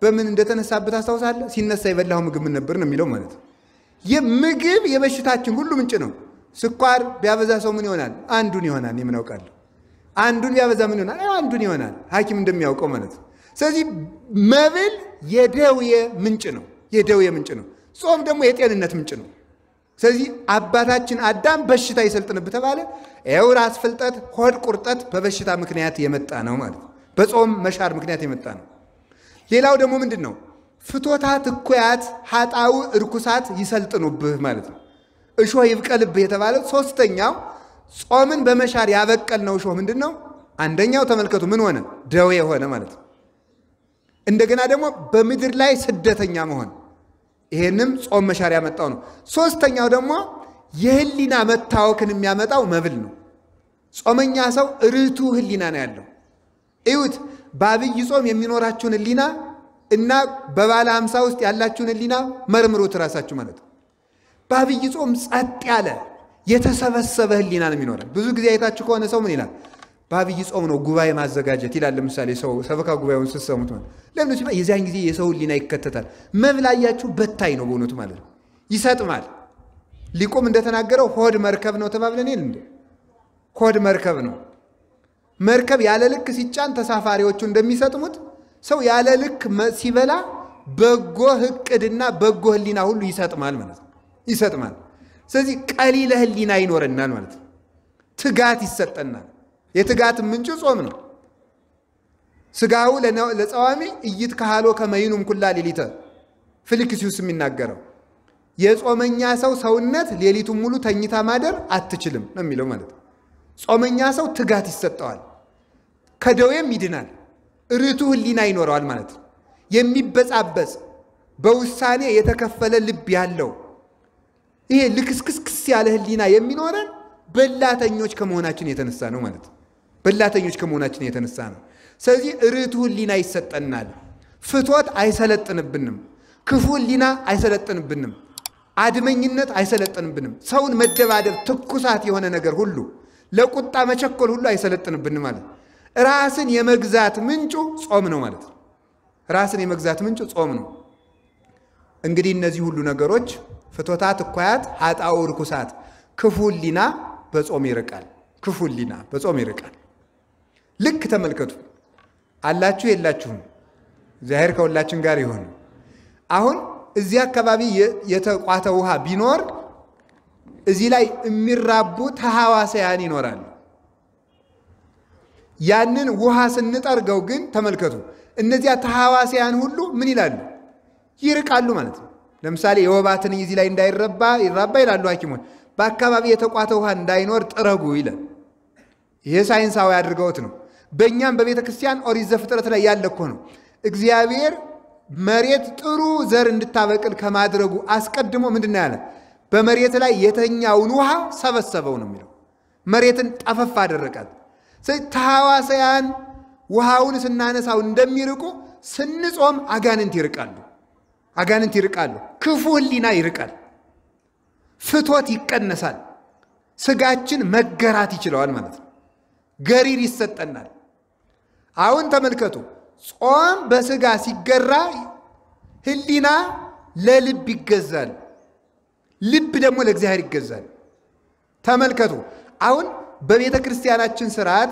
በምን እንደተነሳበት አስታውሳለህ? ሲነሳ የበላው ምግብ ምን ነበር ነው የሚለው ማለት ነው። የምግብ የበሽታችን ሁሉ ምንጭ ነው። ስኳር ቢያበዛ ሰው ምን ይሆናል? አንዱን ይሆናል። የምን አውቃለሁ? አንዱን ቢያበዛ ምን ይሆናል? አንዱን ይሆናል። ሐኪም እንደሚያውቀው ማለት ነው። ስለዚህ መብል የደዌ ምንጭ ነው። የደዌ ምንጭ ነው። ጾም ደግሞ የጤንነት ምንጭ ነው። ስለዚህ አባታችን አዳም በሽታ ይሰልጥንብ ተባለ። ይኸው ራስ ፍልጠት፣ ሆድ ቁርጠት በበሽታ ምክንያት የመጣ ነው ማለት ነው። በጾም መሻር ምክንያት የመጣ ነው። ሌላው ደግሞ ምንድን ነው? ፍቶታት እኩያት ኃጣው እርኩሳት ይሰልጥኑብህ ማለት ነው። እሾህ ይብቀልብህ የተባለ ሶስተኛው ጾምን በመሻር ያበቀልነው እሾህ ምንድን ነው? አንደኛው ተመልከቱ፣ ምን ሆነ? ደዌ ሆነ ማለት ነው። እንደገና ደግሞ በምድር ላይ ስደተኛ መሆን ይሄንም ጾም መሻር ያመጣው ነው። ሶስተኛው ደግሞ የህሊና መታወክን የሚያመጣው መብል ነው። ጾመኛ ሰው ርቱ ህሊና ነው ያለው። እዩት፣ በአብይ ጾም የሚኖራችሁን ህሊና እና በባለ ሀምሳ ውስጥ ያላችሁን ህሊና መርምሩት ራሳችሁ ማለት ነው። በአብይ ጾም ጸጥ ያለ የተሰበሰበ ህሊና ነው የሚኖረን። ብዙ ጊዜ አይታችሁ ከሆነ ሰው ምን ይላል? በአብይ ጾም ነው ጉባኤ ማዘጋጀት ይላል። ለምሳሌ ሰው ሰበካ ጉባኤውን ስትሰሙት ማለት ለምን ሲባል የዚያን ጊዜ የሰው ህሊና ይከተታል። መብላያችሁ በታይ ነው በእውነቱ ማለት ነው። ይሰጥማል። ሊቁም እንደተናገረው ሆድ መርከብ ነው ተባብለን የለ እንዴ? ሆድ መርከብ ነው። መርከብ ያለ ልክ ሲጫን ተሳፋሪዎቹ እንደሚሰጥሙት ሰው ያለ ልክ ሲበላ በጎ እቅድና በጎ ህሊና ሁሉ ይሰጥማል ማለት ነው። ይሰጥማል። ስለዚህ ቀሊለ ህሊና ይኖረናል ማለት ነው። ትጋት ይሰጠናል። የትጋት ምንጭ ጾም ነው። ስጋው ለጸዋሚ እይት ካህሎ ከመይኑም ኩላ ሌሊተ ፊልክስዩስ የሚናገረው የጾመኛ ሰው ሰውነት ሌሊቱን ሙሉ ተኝታ ማደር አትችልም ነው የሚለው ማለት ነው። ጾመኛ ሰው ትጋት ይሰጠዋል፣ ከደዌም ይድናል፣ ርቱ ህሊና ይኖረዋል ማለት ነው። የሚበጻበጽ በውሳኔ የተከፈለ ልብ ያለው ይሄ ልክስክስክስ ያለ ህሊና የሚኖረን በላተኞች ከመሆናችን የተነሳ ነው ማለት ነው። በላተኞች ከመሆናችን የተነሳ ነው። ስለዚህ ርቱ ህሊና ይሰጠናል። ፍቶት አይሰለጥንብንም። ክፉ ህሊና አይሰለጥንብንም። አድመኝነት አይሰለጥንብንም። ሰውን መደባደብ፣ ትኩሳት የሆነ ነገር ሁሉ ለቁጣ መቸኮል ሁሉ አይሰለጥንብንም ማለት ራስን የመግዛት ምንጩ ጾም ነው ማለት ነው። ራስን የመግዛት ምንጩ ጾም ነው። እንግዲህ እነዚህ ሁሉ ነገሮች ፍቶታት፣ እኳያት፣ ኃጣው፣ ርኩሳት፣ ክፉ ህሊና በጾም ይርቃል። ክፉ ህሊና በጾም ይርቃል። ልክ ተመልከቱ። አላችሁ የላችሁም? እግዚአብሔር ከሁላችን ጋር ይሆን። አሁን እዚህ አካባቢ የተቋተ ውሃ ቢኖር እዚህ ላይ የሚራቡ ተሐዋስያን ይኖራሉ። ያንን ውሃ ስንጠርገው ግን ተመልከቱ፣ እነዚያ ተሐዋስያን ሁሉ ምን ይላሉ? ይርቃሉ ማለት ነው። ለምሳሌ የወባ ትንኝ እዚህ ላይ እንዳይረባ ይራባ ይላሉ ሐኪሞች። በአካባቢ የተቋተ ውሃ እንዳይኖር ጥረጉ ይላል። ይሄ ሳይንሳዊ አድርገውት ነው። በእኛም በቤተ ክርስቲያን ኦሪት ዘፍጥረት ላይ ያለ እኮ ነው። እግዚአብሔር መሬት ጥሩ ዘር እንድታበቅል ከማድረጉ አስቀድሞ ምንድን ነው ያለ? በመሬት ላይ የተኛውን ውሃ ሰበሰበው ነው የሚለው። መሬትን ጠፈፍ አደረቃት። ስለዚህ ተሐዋስያን ውሃውን ስናነሳው እንደሚርቁ ስንጾም አጋንንት ይርቃሉ። አጋንንት ይርቃሉ። ክፉ ህሊና ይርቃል። ፍቶት ይቀነሳል። ስጋችን መገራት ይችለዋል ማለት ነው። ገሪር ይሰጠናል። አሁን ተመልከቱ፣ ጾም በስጋ ሲገራ ህሊና ለልብ ይገዛል፣ ልብ ደግሞ ለእግዚአብሔር ይገዛል። ተመልከቱ፣ አሁን በቤተ ክርስቲያናችን ስርዓት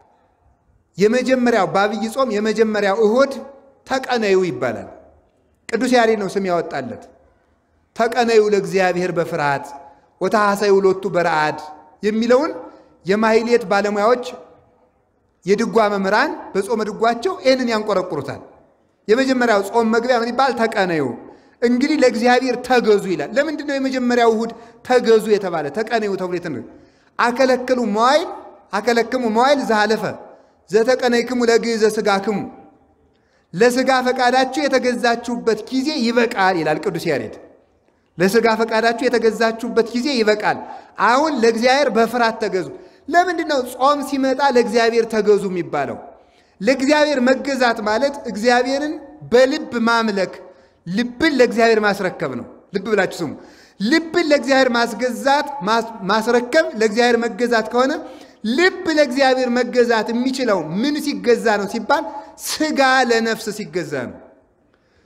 የመጀመሪያው በአብይ ጾም የመጀመሪያው እሁድ ተቀነዩ ይባላል። ቅዱስ ያሬድ ነው ስም ያወጣለት። ተቀነዩ ለእግዚአብሔር በፍርሃት ወታሐሰዩ ሎቱ በረአድ የሚለውን የማሕሌት ባለሙያዎች የድጓ መምህራን በጾመ ድጓቸው ይህንን ያንቆረቁሩታል። የመጀመሪያው ጾም መግቢያ ምን ይባል? ተቀነዩ እንግዲህ ለእግዚአብሔር ተገዙ ይላል። ለምንድን ነው የመጀመሪያው እሁድ ተገዙ የተባለ? ተቀነዩ ተብሎ የተ አከለክሉ መዋይል አከለክሙ መዋይል ዘሃለፈ ዘተቀነይክሙ ለግእዘ ሥጋክሙ ለሥጋ ፈቃዳችሁ የተገዛችሁበት ጊዜ ይበቃል ይላል ቅዱስ ያሬድ። ለሥጋ ፈቃዳችሁ የተገዛችሁበት ጊዜ ይበቃል። አሁን ለእግዚአብሔር በፍርሃት ተገዙ። ለምንድን ነው ጾም ሲመጣ ለእግዚአብሔር ተገዙ የሚባለው? ለእግዚአብሔር መገዛት ማለት እግዚአብሔርን በልብ ማምለክ፣ ልብን ለእግዚአብሔር ማስረከብ ነው። ልብ ብላችሁ ስሙ። ልብን ለእግዚአብሔር ማስገዛት ማስረከብ ለእግዚአብሔር መገዛት ከሆነ ልብ ለእግዚአብሔር መገዛት የሚችለው ምን ሲገዛ ነው ሲባል ስጋ ለነፍስ ሲገዛ ነው።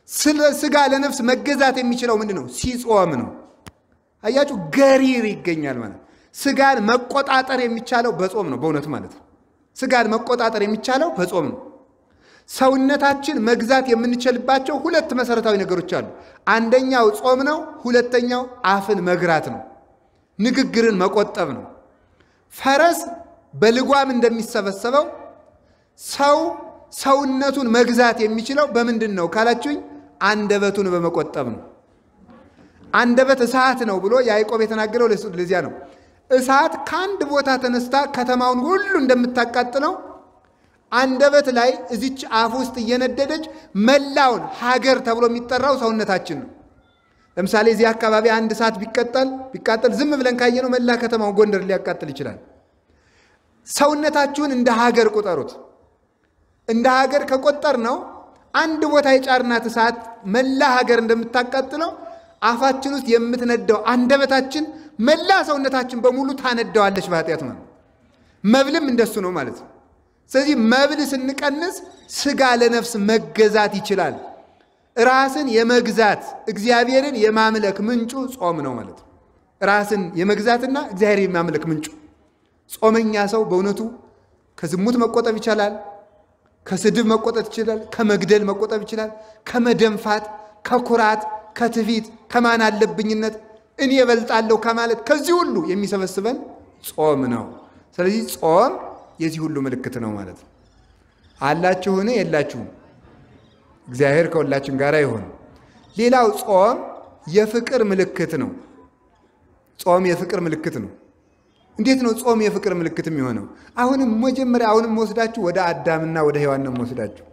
ስለ ስጋ ለነፍስ መገዛት የሚችለው ምንድን ነው? ሲጾም ነው። አያችሁ፣ ገሪር ይገኛል ማለት ስጋን መቆጣጠር የሚቻለው በጾም ነው። በእውነቱ ማለት ነው። ስጋን መቆጣጠር የሚቻለው በጾም ነው። ሰውነታችን መግዛት የምንችልባቸው ሁለት መሰረታዊ ነገሮች አሉ። አንደኛው ጾም ነው። ሁለተኛው አፍን መግራት ነው። ንግግርን መቆጠብ ነው። ፈረስ በልጓም እንደሚሰበሰበው ሰው ሰውነቱን መግዛት የሚችለው በምንድን ነው ካላችሁኝ፣ አንደበቱን በመቆጠብ ነው። አንደበት እሳት ነው ብሎ ያዕቆብ የተናገረው ለዚያ ነው። እሳት ከአንድ ቦታ ተነስታ ከተማውን ሁሉ እንደምታቃጥለው አንደበት ላይ እዚች አፍ ውስጥ እየነደደች መላውን ሀገር ተብሎ የሚጠራው ሰውነታችን ነው። ለምሳሌ እዚህ አካባቢ አንድ እሳት ቢቀጠል ቢቃጠል ዝም ብለን ካየነው መላ ከተማው ጎንደር ሊያቃጥል ይችላል። ሰውነታችሁን እንደ ሀገር ቁጠሩት። እንደ ሀገር ከቆጠር ነው አንድ ቦታ የጫርናት እሳት መላ ሀገር እንደምታቃጥለው አፋችን ውስጥ የምትነደው አንደበታችን መላ ሰውነታችን በሙሉ ታነደዋለች በኃጢአት ማለት መብልም እንደሱ ነው ማለት ነው። ስለዚህ መብል ስንቀንስ ስጋ ለነፍስ መገዛት ይችላል። ራስን የመግዛት እግዚአብሔርን የማምለክ ምንጩ ጾም ነው ማለት ነው። ራስን የመግዛትና እግዚአብሔር የማምለክ ምንጩ ጾመኛ ሰው በእውነቱ ከዝሙት መቆጠብ ይቻላል። ከስድብ መቆጠብ ይችላል። ከመግደል መቆጠብ ይችላል። ከመደንፋት፣ ከኩራት፣ ከትዕቢት፣ ከማን አለብኝነት እኔ እበልጣለሁ ከማለት ከዚህ ሁሉ የሚሰበስበን ጾም ነው። ስለዚህ ጾም የዚህ ሁሉ ምልክት ነው ማለት ነው። አላችሁን? የላችሁም? እግዚአብሔር ከሁላችን ጋር ይሆን። ሌላው ጾም የፍቅር ምልክት ነው። ጾም የፍቅር ምልክት ነው። እንዴት ነው ጾም የፍቅር ምልክት የሚሆነው? አሁንም መጀመሪያ አሁንም ወስዳችሁ ወደ አዳምና ወደ ሔዋን ነው ወስዳችሁ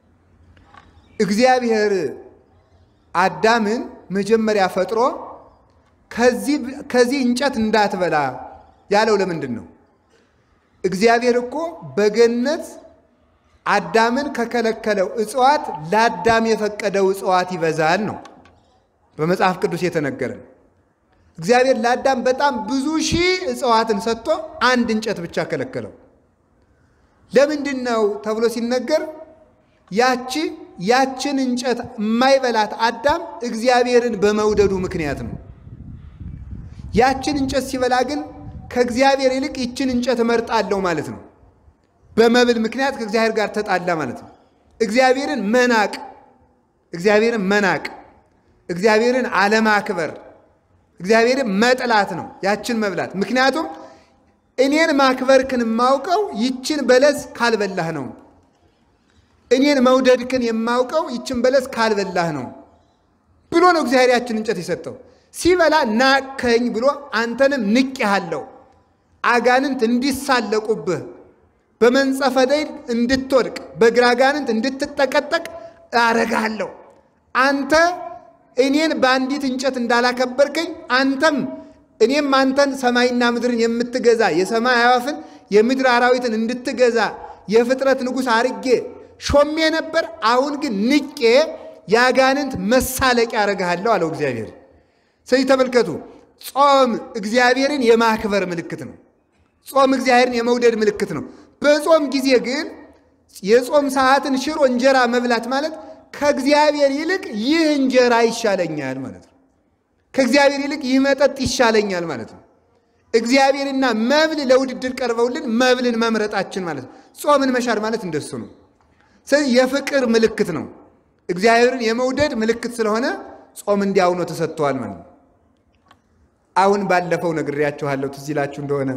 እግዚአብሔር አዳምን መጀመሪያ ፈጥሮ ከዚህ እንጨት እንዳትበላ ያለው ለምንድን ነው? እግዚአብሔር እኮ በገነት አዳምን ከከለከለው እጽዋት ለአዳም የፈቀደው እጽዋት ይበዛል ነው በመጽሐፍ ቅዱስ የተነገረን። እግዚአብሔር ለአዳም በጣም ብዙ ሺህ እጽዋትን ሰጥቶ አንድ እንጨት ብቻ ከለከለው። ለምንድን ነው ተብሎ ሲነገር ያቺ ያችን እንጨት የማይበላት አዳም እግዚአብሔርን በመውደዱ ምክንያት ነው። ያችን እንጨት ሲበላ ግን ከእግዚአብሔር ይልቅ ይችን እንጨት እመርጣለሁ ማለት ነው። በመብል ምክንያት ከእግዚአብሔር ጋር ተጣላ ማለት ነው። እግዚአብሔርን መናቅ እግዚአብሔርን መናቅ እግዚአብሔርን አለማክበር እግዚአብሔርን መጥላት ነው ያችን መብላት። ምክንያቱም እኔን ማክበርክን የማውቀው ይችን በለስ ካልበላህ ነው። እኔን መውደድክን የማውቀው ይችን በለስ ካልበላህ ነው ብሎ ነው እግዚአብሔር ያችን እንጨት የሰጠው። ሲበላ ናቅከኝ ብሎ አንተንም ንቄሃለሁ፣ አጋንንት እንዲሳለቁብህ፣ በመንጸፈ ደይን እንድትወድቅ፣ በግራ አጋንንት እንድትጠቀጠቅ አረጋለሁ። አንተ እኔን በአንዲት እንጨት እንዳላከበርከኝ አንተም እኔም አንተን ሰማይና ምድርን የምትገዛ የሰማይ አዕዋፍን የምድር አራዊትን እንድትገዛ የፍጥረት ንጉሥ አርጌ ሾሜ ነበር። አሁን ግን ንቄ የአጋንንት መሳለቂያ አረግሃለሁ አለው እግዚአብሔር። ስለዚህ ተመልከቱ፣ ጾም እግዚአብሔርን የማክበር ምልክት ነው። ጾም እግዚአብሔርን የመውደድ ምልክት ነው። በጾም ጊዜ ግን የጾም ሰዓትን ሽሮ እንጀራ መብላት ማለት ከእግዚአብሔር ይልቅ ይህ እንጀራ ይሻለኛል ማለት ነው። ከእግዚአብሔር ይልቅ ይህ መጠጥ ይሻለኛል ማለት ነው። እግዚአብሔርና መብል ለውድድር ቀርበውልን መብልን መምረጣችን ማለት ነው። ጾምን መሻር ማለት እንደሱ ነው። ስለዚህ የፍቅር ምልክት ነው። እግዚአብሔርን የመውደድ ምልክት ስለሆነ ጾም እንዲያው ነው ተሰጥተዋል ማለት ነው። አሁን ባለፈው ነግሬያችኋለሁ፣ ትዝ ይላችሁ እንደሆነ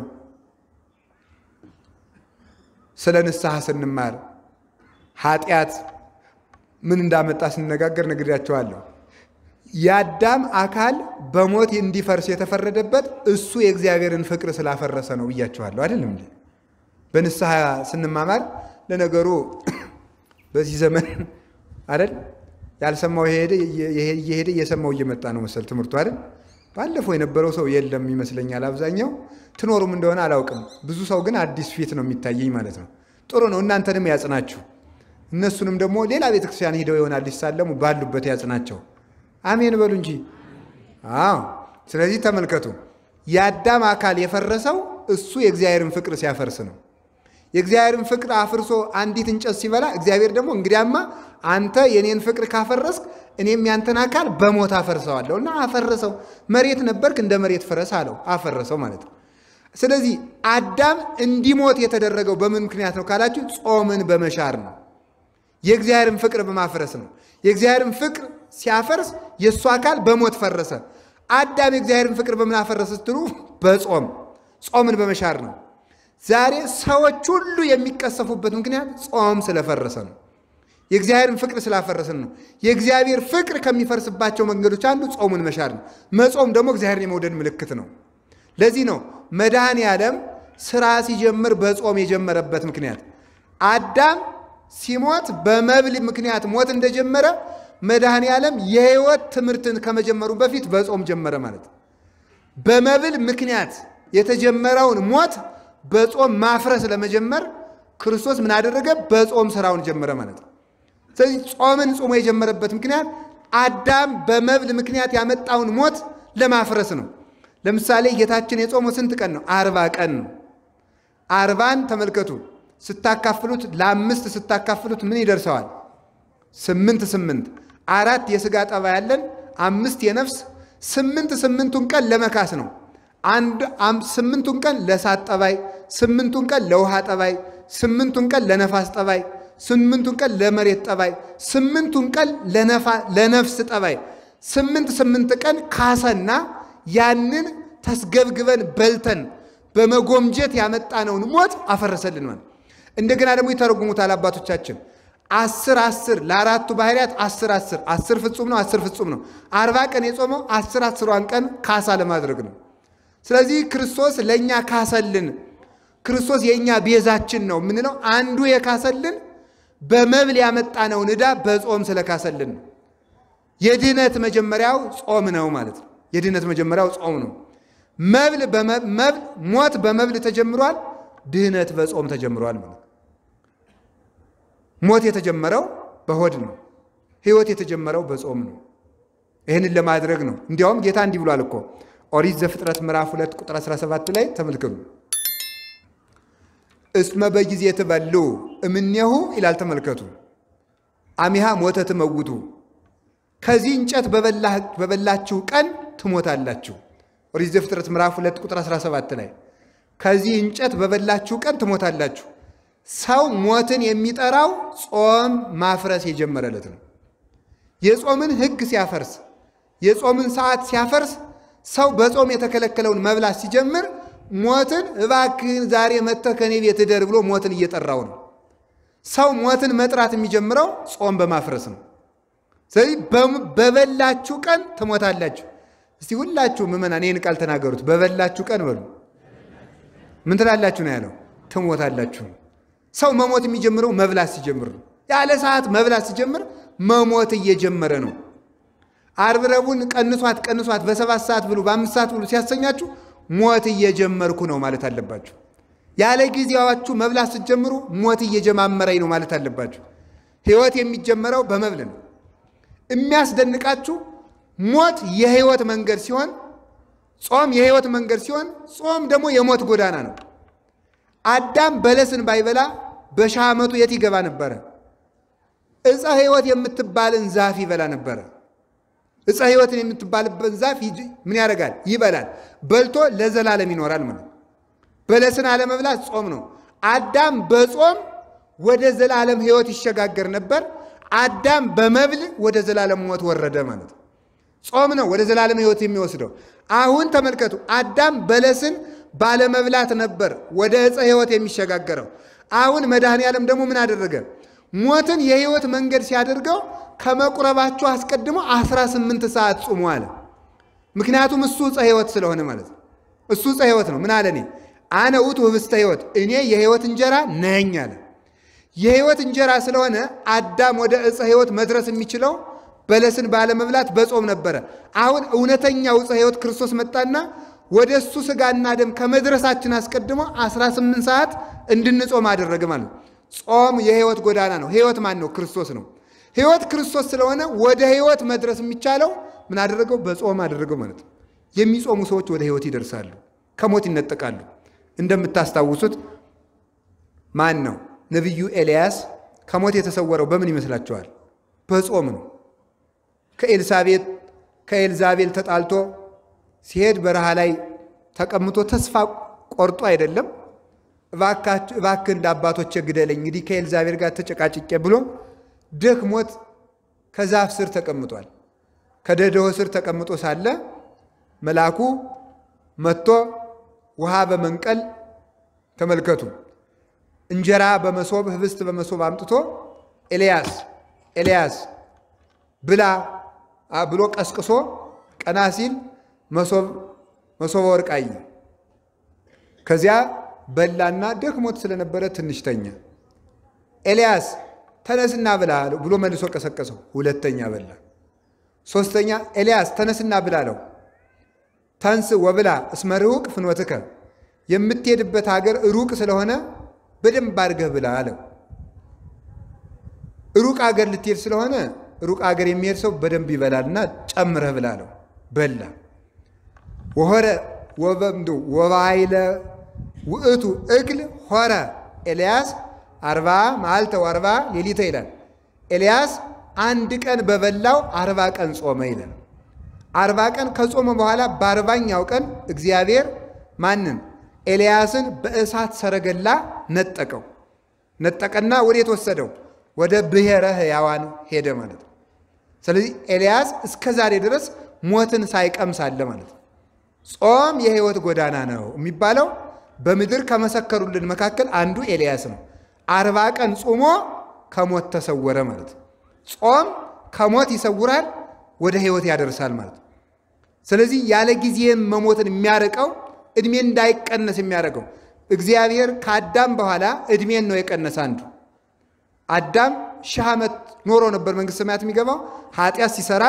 ስለ ንስሐ ስንማር ኃጢአት ምን እንዳመጣ ስንነጋገር ነግሬያችኋለሁ። የአዳም አካል በሞት እንዲፈርስ የተፈረደበት እሱ የእግዚአብሔርን ፍቅር ስላፈረሰ ነው ብያችኋለሁ። አይደለም እንዴ? በንስሐ ስንማማር ለነገሩ በዚህ ዘመን አይደል ያልሰማው እየሄደ እየሰማው እየመጣ ነው መሰል ትምህርቱ አይደል። ባለፈው የነበረው ሰው የለም ይመስለኛል አብዛኛው። ትኖሩም እንደሆነ አላውቅም። ብዙ ሰው ግን አዲስ ፊት ነው የሚታየኝ ማለት ነው። ጥሩ ነው። እናንተንም ያጽናችሁ፣ እነሱንም ደግሞ ሌላ ቤተክርስቲያን ሂደው ይሆናል ሊሳለሙ ባሉበት ያጽናቸው። አሜን በሉ እንጂ። አዎ። ስለዚህ ተመልከቱ፣ የአዳም አካል የፈረሰው እሱ የእግዚአብሔርን ፍቅር ሲያፈርስ ነው። የእግዚአብሔርን ፍቅር አፍርሶ አንዲት እንጨት ሲበላ እግዚአብሔር ደግሞ እንግዲያማ አንተ የኔን ፍቅር ካፈረስክ እኔም ያንተን አካል በሞት አፈርሰዋለሁ እና አፈረሰው። መሬት ነበርክ እንደ መሬት ፍረስ አለው። አፈረሰው ማለት ነው። ስለዚህ አዳም እንዲሞት የተደረገው በምን ምክንያት ነው ካላችሁ፣ ጾምን በመሻር ነው። የእግዚአብሔርን ፍቅር በማፍረስ ነው። የእግዚአብሔርን ፍቅር ሲያፈርስ የእሱ አካል በሞት ፈረሰ። አዳም የእግዚአብሔርን ፍቅር በምን አፈረሰ ስትሉ፣ በጾም ጾምን በመሻር ነው። ዛሬ ሰዎች ሁሉ የሚቀሰፉበት ምክንያት ጾም ስለፈረሰ ነው። የእግዚአብሔርን ፍቅር ስላፈረስን ነው። የእግዚአብሔር ፍቅር ከሚፈርስባቸው መንገዶች አንዱ ጾሙን መሻር ነው። መጾም ደግሞ እግዚአብሔርን የመውደድ ምልክት ነው። ለዚህ ነው መድኃኔ ዓለም ስራ ሲጀምር በጾም የጀመረበት ምክንያት። አዳም ሲሞት በመብል ምክንያት ሞት እንደጀመረ መድኃኔ ዓለም የሕይወት ትምህርትን ከመጀመሩ በፊት በጾም ጀመረ ማለት ነው። በመብል ምክንያት የተጀመረውን ሞት በጾም ማፍረስ ለመጀመር ክርስቶስ ምን አደረገ? በጾም ስራውን ጀመረ ማለት ነው። ስለዚህ ጾምን ጾሞ የጀመረበት ምክንያት አዳም በመብል ምክንያት ያመጣውን ሞት ለማፍረስ ነው። ለምሳሌ ጌታችን የጾመው ስንት ቀን ነው? አርባ ቀን ነው። አርባን ተመልከቱ። ስታካፍሉት ለአምስት ስታካፍሉት ምን ይደርሰዋል? ስምንት ስምንት አራት የስጋ ጠባይ ያለን አምስት የነፍስ ስምንት ስምንቱን ቀን ለመካስ ነው። አንድ ስምንቱን ቀን ለእሳት ጠባይ፣ ስምንቱን ቀን ለውሃ ጠባይ፣ ስምንቱን ቀን ለነፋስ ጠባይ፣ ስምንቱን ቀን ለመሬት ጠባይ፣ ስምንቱን ቀን ለነፍስ ጠባይ፣ ስምንት ስምንት ቀን ካሰና ያንን ተስገብግበን በልተን በመጎምጀት ያመጣነውን ሞት አፈረሰልን ማለት። እንደገና ደግሞ ይተረጉሙታል አባቶቻችን አስር አስር ለአራቱ ባህርያት አስር አስር አስር ፍጹም ነው፣ አስር ፍጹም ነው። አርባ ቀን የጾመው አስር አስሯን ቀን ካሳ ለማድረግ ነው። ስለዚህ ክርስቶስ ለእኛ ካሰልን፣ ክርስቶስ የእኛ ቤዛችን ነው የምንለው አንዱ የካሰልን በመብል ያመጣነውን ዕዳ በጾም ስለካሰልን ነው። የድህነት መጀመሪያው ጾም ነው ማለት ነው። የድህነት መጀመሪያው ጾም ነው። መብል መብል ሞት በመብል ተጀምሯል። ድህነት በጾም ተጀምሯል ማለት ነው። ሞት የተጀመረው በሆድ ነው። ሕይወት የተጀመረው በጾም ነው። ይህንን ለማድረግ ነው። እንዲያውም ጌታ እንዲህ ብሏል እኮ ኦሪት ዘፍጥረት ምዕራፍ 2 ቁጥር 17 ላይ ተመልከቱ። እስመ በጊዜ ትበሉ እምኔሁ ይላል። ተመልከቱ። አሚሃ ሞተ ትመውቱ ከዚህ እንጨት በበላችሁ ቀን ትሞታላችሁ። ኦሪት ዘፍጥረት ምዕራፍ 2 ቁጥር 17 ላይ ከዚህ እንጨት በበላችሁ ቀን ትሞታላችሁ። ሰው ሞትን የሚጠራው ጾም ማፍረስ የጀመረለት ነው። የጾምን ሕግ ሲያፈርስ፣ የጾምን ሰዓት ሲያፈርስ፣ ሰው በጾም የተከለከለውን መብላት ሲጀምር ሞትን እባክህን ዛሬ መጥተህ ከኔ ቤት እደር ብሎ ሞትን እየጠራው ነው። ሰው ሞትን መጥራት የሚጀምረው ጾም በማፍረስ ነው። ስለዚህ በበላችሁ ቀን ትሞታላችሁ። እስቲ ሁላችሁ ምዕመናን ይህን ቃል ተናገሩት። በበላችሁ ቀን በሉ። ምን ትላላችሁ ነው ያለው? ትሞታላችሁ። ሰው መሞት የሚጀምረው መብላት ሲጀምር ነው። ያለ ሰዓት መብላት ሲጀምር መሞት እየጀመረ ነው። ዓርብ ረቡዕን ቀንሷት ቀንሷት በሰባት ሰዓት ብሉ በአምስት ሰዓት ብሉ ሲያሰኛችሁ ሞት እየጀመርኩ ነው ማለት አለባችሁ። ያለ ጊዜያችሁ መብላት ስትጀምሩ ሞት እየጀማመረኝ ነው ማለት አለባችሁ። ሕይወት የሚጀመረው በመብል ነው። የሚያስደንቃችሁ ሞት የሕይወት መንገድ ሲሆን ጾም የሕይወት መንገድ ሲሆን ጾም ደግሞ የሞት ጎዳና ነው። አዳም በለስን ባይበላ በሺህ ዓመቱ የት ይገባ ነበረ? ዕፀ ሕይወት የምትባልን ዛፍ ይበላ ነበረ። ዕፀ ሕይወትን የምትባልበት ዛፍ ምን ያደርጋል? ይበላል። በልቶ ለዘላለም ይኖራል ማለት በለስን አለመብላት ጾም ነው። አዳም በጾም ወደ ዘላለም ሕይወት ይሸጋገር ነበር። አዳም በመብል ወደ ዘላለም ሞት ወረደ ማለት ነው። ጾም ነው ወደ ዘላለም ሕይወት የሚወስደው። አሁን ተመልከቱ፣ አዳም በለስን ባለመብላት ነበር ወደ ዕፀ ሕይወት የሚሸጋገረው። አሁን መድኃኔ ዓለም ደግሞ ምን አደረገ? ሞትን የሕይወት መንገድ ሲያደርገው ከመቁረባችሁ አስቀድሞ 18 ሰዓት ጹሙ አለ። ምክንያቱም እሱ ዕፀ ሕይወት ስለሆነ ማለት ነው። እሱ ዕፀ ሕይወት ነው። ምን አለ? እኔ አነ ውእቱ ህብስተ ሕይወት፣ እኔ የሕይወት እንጀራ ነኝ አለ። የሕይወት እንጀራ ስለሆነ አዳም ወደ ዕፀ ሕይወት መድረስ የሚችለው በለስን ባለመብላት በጾም ነበረ። አሁን እውነተኛው ዕፀ ሕይወት ክርስቶስ መጣና ወደ እሱ ሥጋና ደም ከመድረሳችን አስቀድሞ 18 ሰዓት እንድንጾም አደረገ ማለት ነው። ጾም የሕይወት ጎዳና ነው። ሕይወት ማን ነው? ክርስቶስ ነው። ሕይወት ክርስቶስ ስለሆነ ወደ ሕይወት መድረስ የሚቻለው ምን አደረገው? በጾም አደረገው ማለት ነው። የሚጾሙ ሰዎች ወደ ሕይወት ይደርሳሉ፣ ከሞት ይነጠቃሉ። እንደምታስታውሱት ማን ነው? ነቢዩ ኤልያስ ከሞት የተሰወረው በምን ይመስላችኋል? በጾም ነው። ከኤልሳቤጥ ከኤልዛቤል ተጣልቶ ሲሄድ በረሃ ላይ ተቀምጦ ተስፋ ቆርጦ አይደለም እባክህ እንደ አባቶቼ ግደለኝ እንግዲህ ከኤልዛቤል ጋር ተጨቃጭቄ ብሎ ደክሞት ከዛፍ ስር ተቀምጧል። ከደደሆ ስር ተቀምጦ ሳለ መልአኩ መጥቶ ውሃ በመንቀል ተመልከቱ፣ እንጀራ በመሶብ ህብስት በመሶብ አምጥቶ ኤልያስ ኤልያስ ብላ ብሎ ቀስቅሶ ቀና ሲል መሶበ ወርቅ አየ። ከዚያ በላና ደክሞት ስለነበረ ትንሽ ተኛ። ኤልያስ ተነስና ብላ ብሎ መልሶ ቀሰቀሰው። ሁለተኛ በላ። ሶስተኛ ኤልያስ ተነስና ብላ አለው። ተንስ ወብላ እስመ ርሑቅ ፍኖትከ የምትሄድበት ሀገር ሩቅ ስለሆነ በደንብ አድርገህ ብላ አለው። ሩቅ ሀገር ልትሄድ ስለሆነ ሩቅ ሀገር የሚሄድ ሰው በደንብ ይበላልና ጨምረህ ብላ አለው። በላ ወሆረ ወበምዶ ወባይለ ውእቱ እግል ሆረ ኤልያስ አርባ መዓልተ ወአርባ ሌሊተ ይላል። ኤልያስ አንድ ቀን በበላው አርባ ቀን ጾመ ይላል። አርባ ቀን ከጾመ በኋላ በአርባኛው ቀን እግዚአብሔር ማንን ኤልያስን በእሳት ሰረገላ ነጠቀው። ነጠቀና ወዴት ወሰደው? ወደ ብሔረ ሕያዋን ሄደ ማለት ነው። ስለዚህ ኤልያስ እስከ ዛሬ ድረስ ሞትን ሳይቀምስ አለ ማለት ነው። ጾም የሕይወት ጎዳና ነው የሚባለው በምድር ከመሰከሩልን መካከል አንዱ ኤልያስ ነው። አርባ ቀን ጾሞ ከሞት ተሰወረ ማለት ነው። ጾም ከሞት ይሰውራል፣ ወደ ሕይወት ያደርሳል ማለት ነው። ስለዚህ ያለ ጊዜም መሞትን የሚያርቀው እድሜ እንዳይቀነስ የሚያደርገው እግዚአብሔር ከአዳም በኋላ እድሜን ነው የቀነሰ አንዱ አዳም ሺህ ዓመት ኖሮ ነበር መንግሥተ ሰማያት የሚገባው። ኃጢአት ሲሰራ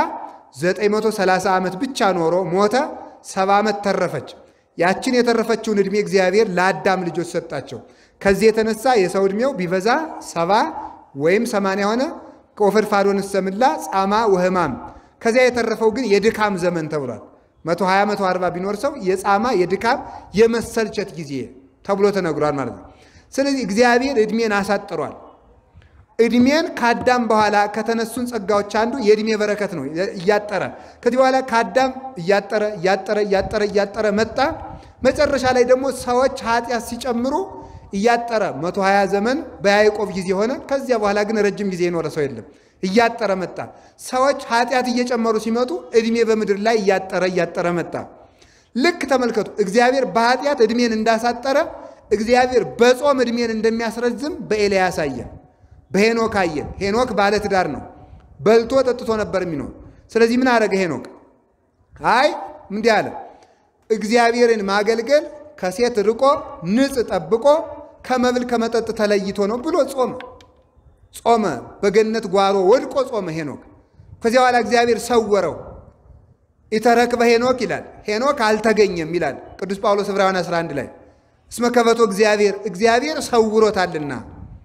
930 ዓመት ብቻ ኖሮ ሞተ። ሰባ ዓመት ተረፈች። ያችን የተረፈችውን ዕድሜ እግዚአብሔር ለአዳም ልጆች ሰጣቸው። ከዚህ የተነሳ የሰው ዕድሜው ቢበዛ ሰባ ወይም ሰማንያ ሆነ። ከወፈድፋዶን ሰምላ ጻማ ወህማም ከዚያ የተረፈው ግን የድካም ዘመን ተብሏል። 120 140 ቢኖር ሰው የጻማ የድካም የመሰልቸት ጊዜ ተብሎ ተነግሯል ማለት ነው። ስለዚህ እግዚአብሔር ዕድሜን አሳጥሯል። ዕድሜን ከአዳም በኋላ ከተነሱን ጸጋዎች አንዱ የዕድሜ በረከት ነው። እያጠረ ከዚህ በኋላ ከአዳም እያጠረ እያጠረ እያጠረ እያጠረ መጣ። መጨረሻ ላይ ደግሞ ሰዎች ኃጢአት ሲጨምሩ እያጠረ 120 ዘመን በያዕቆብ ጊዜ ሆነ። ከዚያ በኋላ ግን ረጅም ጊዜ የኖረ ሰው የለም። እያጠረ መጣ። ሰዎች ኃጢአት እየጨመሩ ሲመጡ ዕድሜ በምድር ላይ እያጠረ እያጠረ መጣ። ልክ ተመልከቱ። እግዚአብሔር በኃጢአት ዕድሜን እንዳሳጠረ እግዚአብሔር በጾም ዕድሜን እንደሚያስረዝም በኤልያስ አየን፣ በሄኖክ አየን። ሄኖክ ባለ ትዳር ነው። በልቶ ጠጥቶ ነበር የሚኖር። ስለዚህ ምን አደረገ ሄኖክ? አይ እንዲህ አለ፣ እግዚአብሔርን ማገልገል ከሴት ርቆ ንጽ ጠብቆ ከመብል ከመጠጥ ተለይቶ ነው ብሎ ጾመ። ጾመ በገነት ጓሮ ወድቆ ጾመ ሄኖክ። ከዚያ በኋላ እግዚአብሔር ሰወረው። ኢተረክበ ሄኖክ ይላል። ሄኖክ አልተገኘም ይላል ቅዱስ ጳውሎስ ዕብራውያን 11 ላይ እስመ ከበቶ እግዚአብሔር እግዚአብሔር ሰውሮታልና።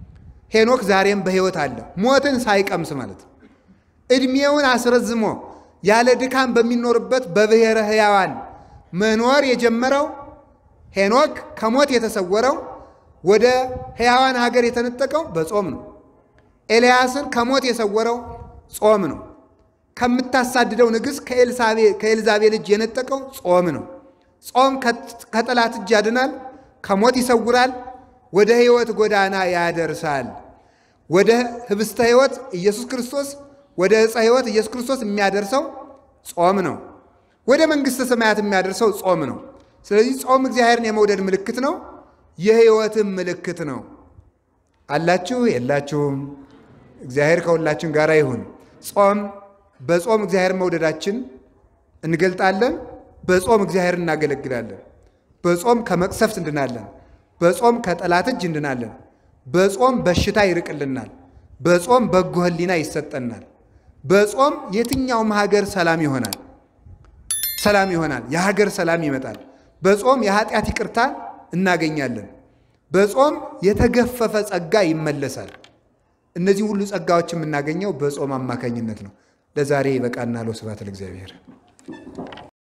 ሄኖክ ዛሬም በሕይወት አለ፣ ሞትን ሳይቀምስ ማለት ነው። ዕድሜውን አስረዝሞ ያለ ድካም በሚኖርበት በብሔረ ሕያዋን መኖር የጀመረው ሄኖክ ከሞት የተሰወረው ወደ ሕያዋን ሀገር የተነጠቀው በጾም ነው። ኤልያስን ከሞት የሰወረው ጾም ነው። ከምታሳድደው ንግሥት ከኤልዛቤል እጅ የነጠቀው ጾም ነው። ጾም ከጠላት እጅ ያድናል፣ ከሞት ይሰውራል፣ ወደ ሕይወት ጎዳና ያደርሳል። ወደ ህብስተ ሕይወት ኢየሱስ ክርስቶስ ወደ ዕፀ ሕይወት ኢየሱስ ክርስቶስ የሚያደርሰው ጾም ነው። ወደ መንግሥተ ሰማያት የሚያደርሰው ጾም ነው። ስለዚህ ጾም እግዚአብሔርን የመውደድ ምልክት ነው፣ የሕይወትም ምልክት ነው። አላችሁ የላችሁም? እግዚአብሔር ከሁላችን ጋር ይሁን። ጾም በጾም እግዚአብሔር መውደዳችን እንገልጣለን። በጾም እግዚአብሔር እናገለግላለን። በጾም ከመቅሰፍት እንድናለን። በጾም ከጠላት እጅ እንድናለን። በጾም በሽታ ይርቅልናል። በጾም በጎ ሕሊና ይሰጠናል። በጾም የትኛውም ሀገር ሰላም ይሆናል ሰላም ይሆናል። የሀገር ሰላም ይመጣል። በጾም የኃጢአት ይቅርታ እናገኛለን። በጾም የተገፈፈ ጸጋ ይመለሳል። እነዚህ ሁሉ ጸጋዎች የምናገኘው በጾም አማካኝነት ነው። ለዛሬ ይበቃናል። ወስብሐት ለእግዚአብሔር።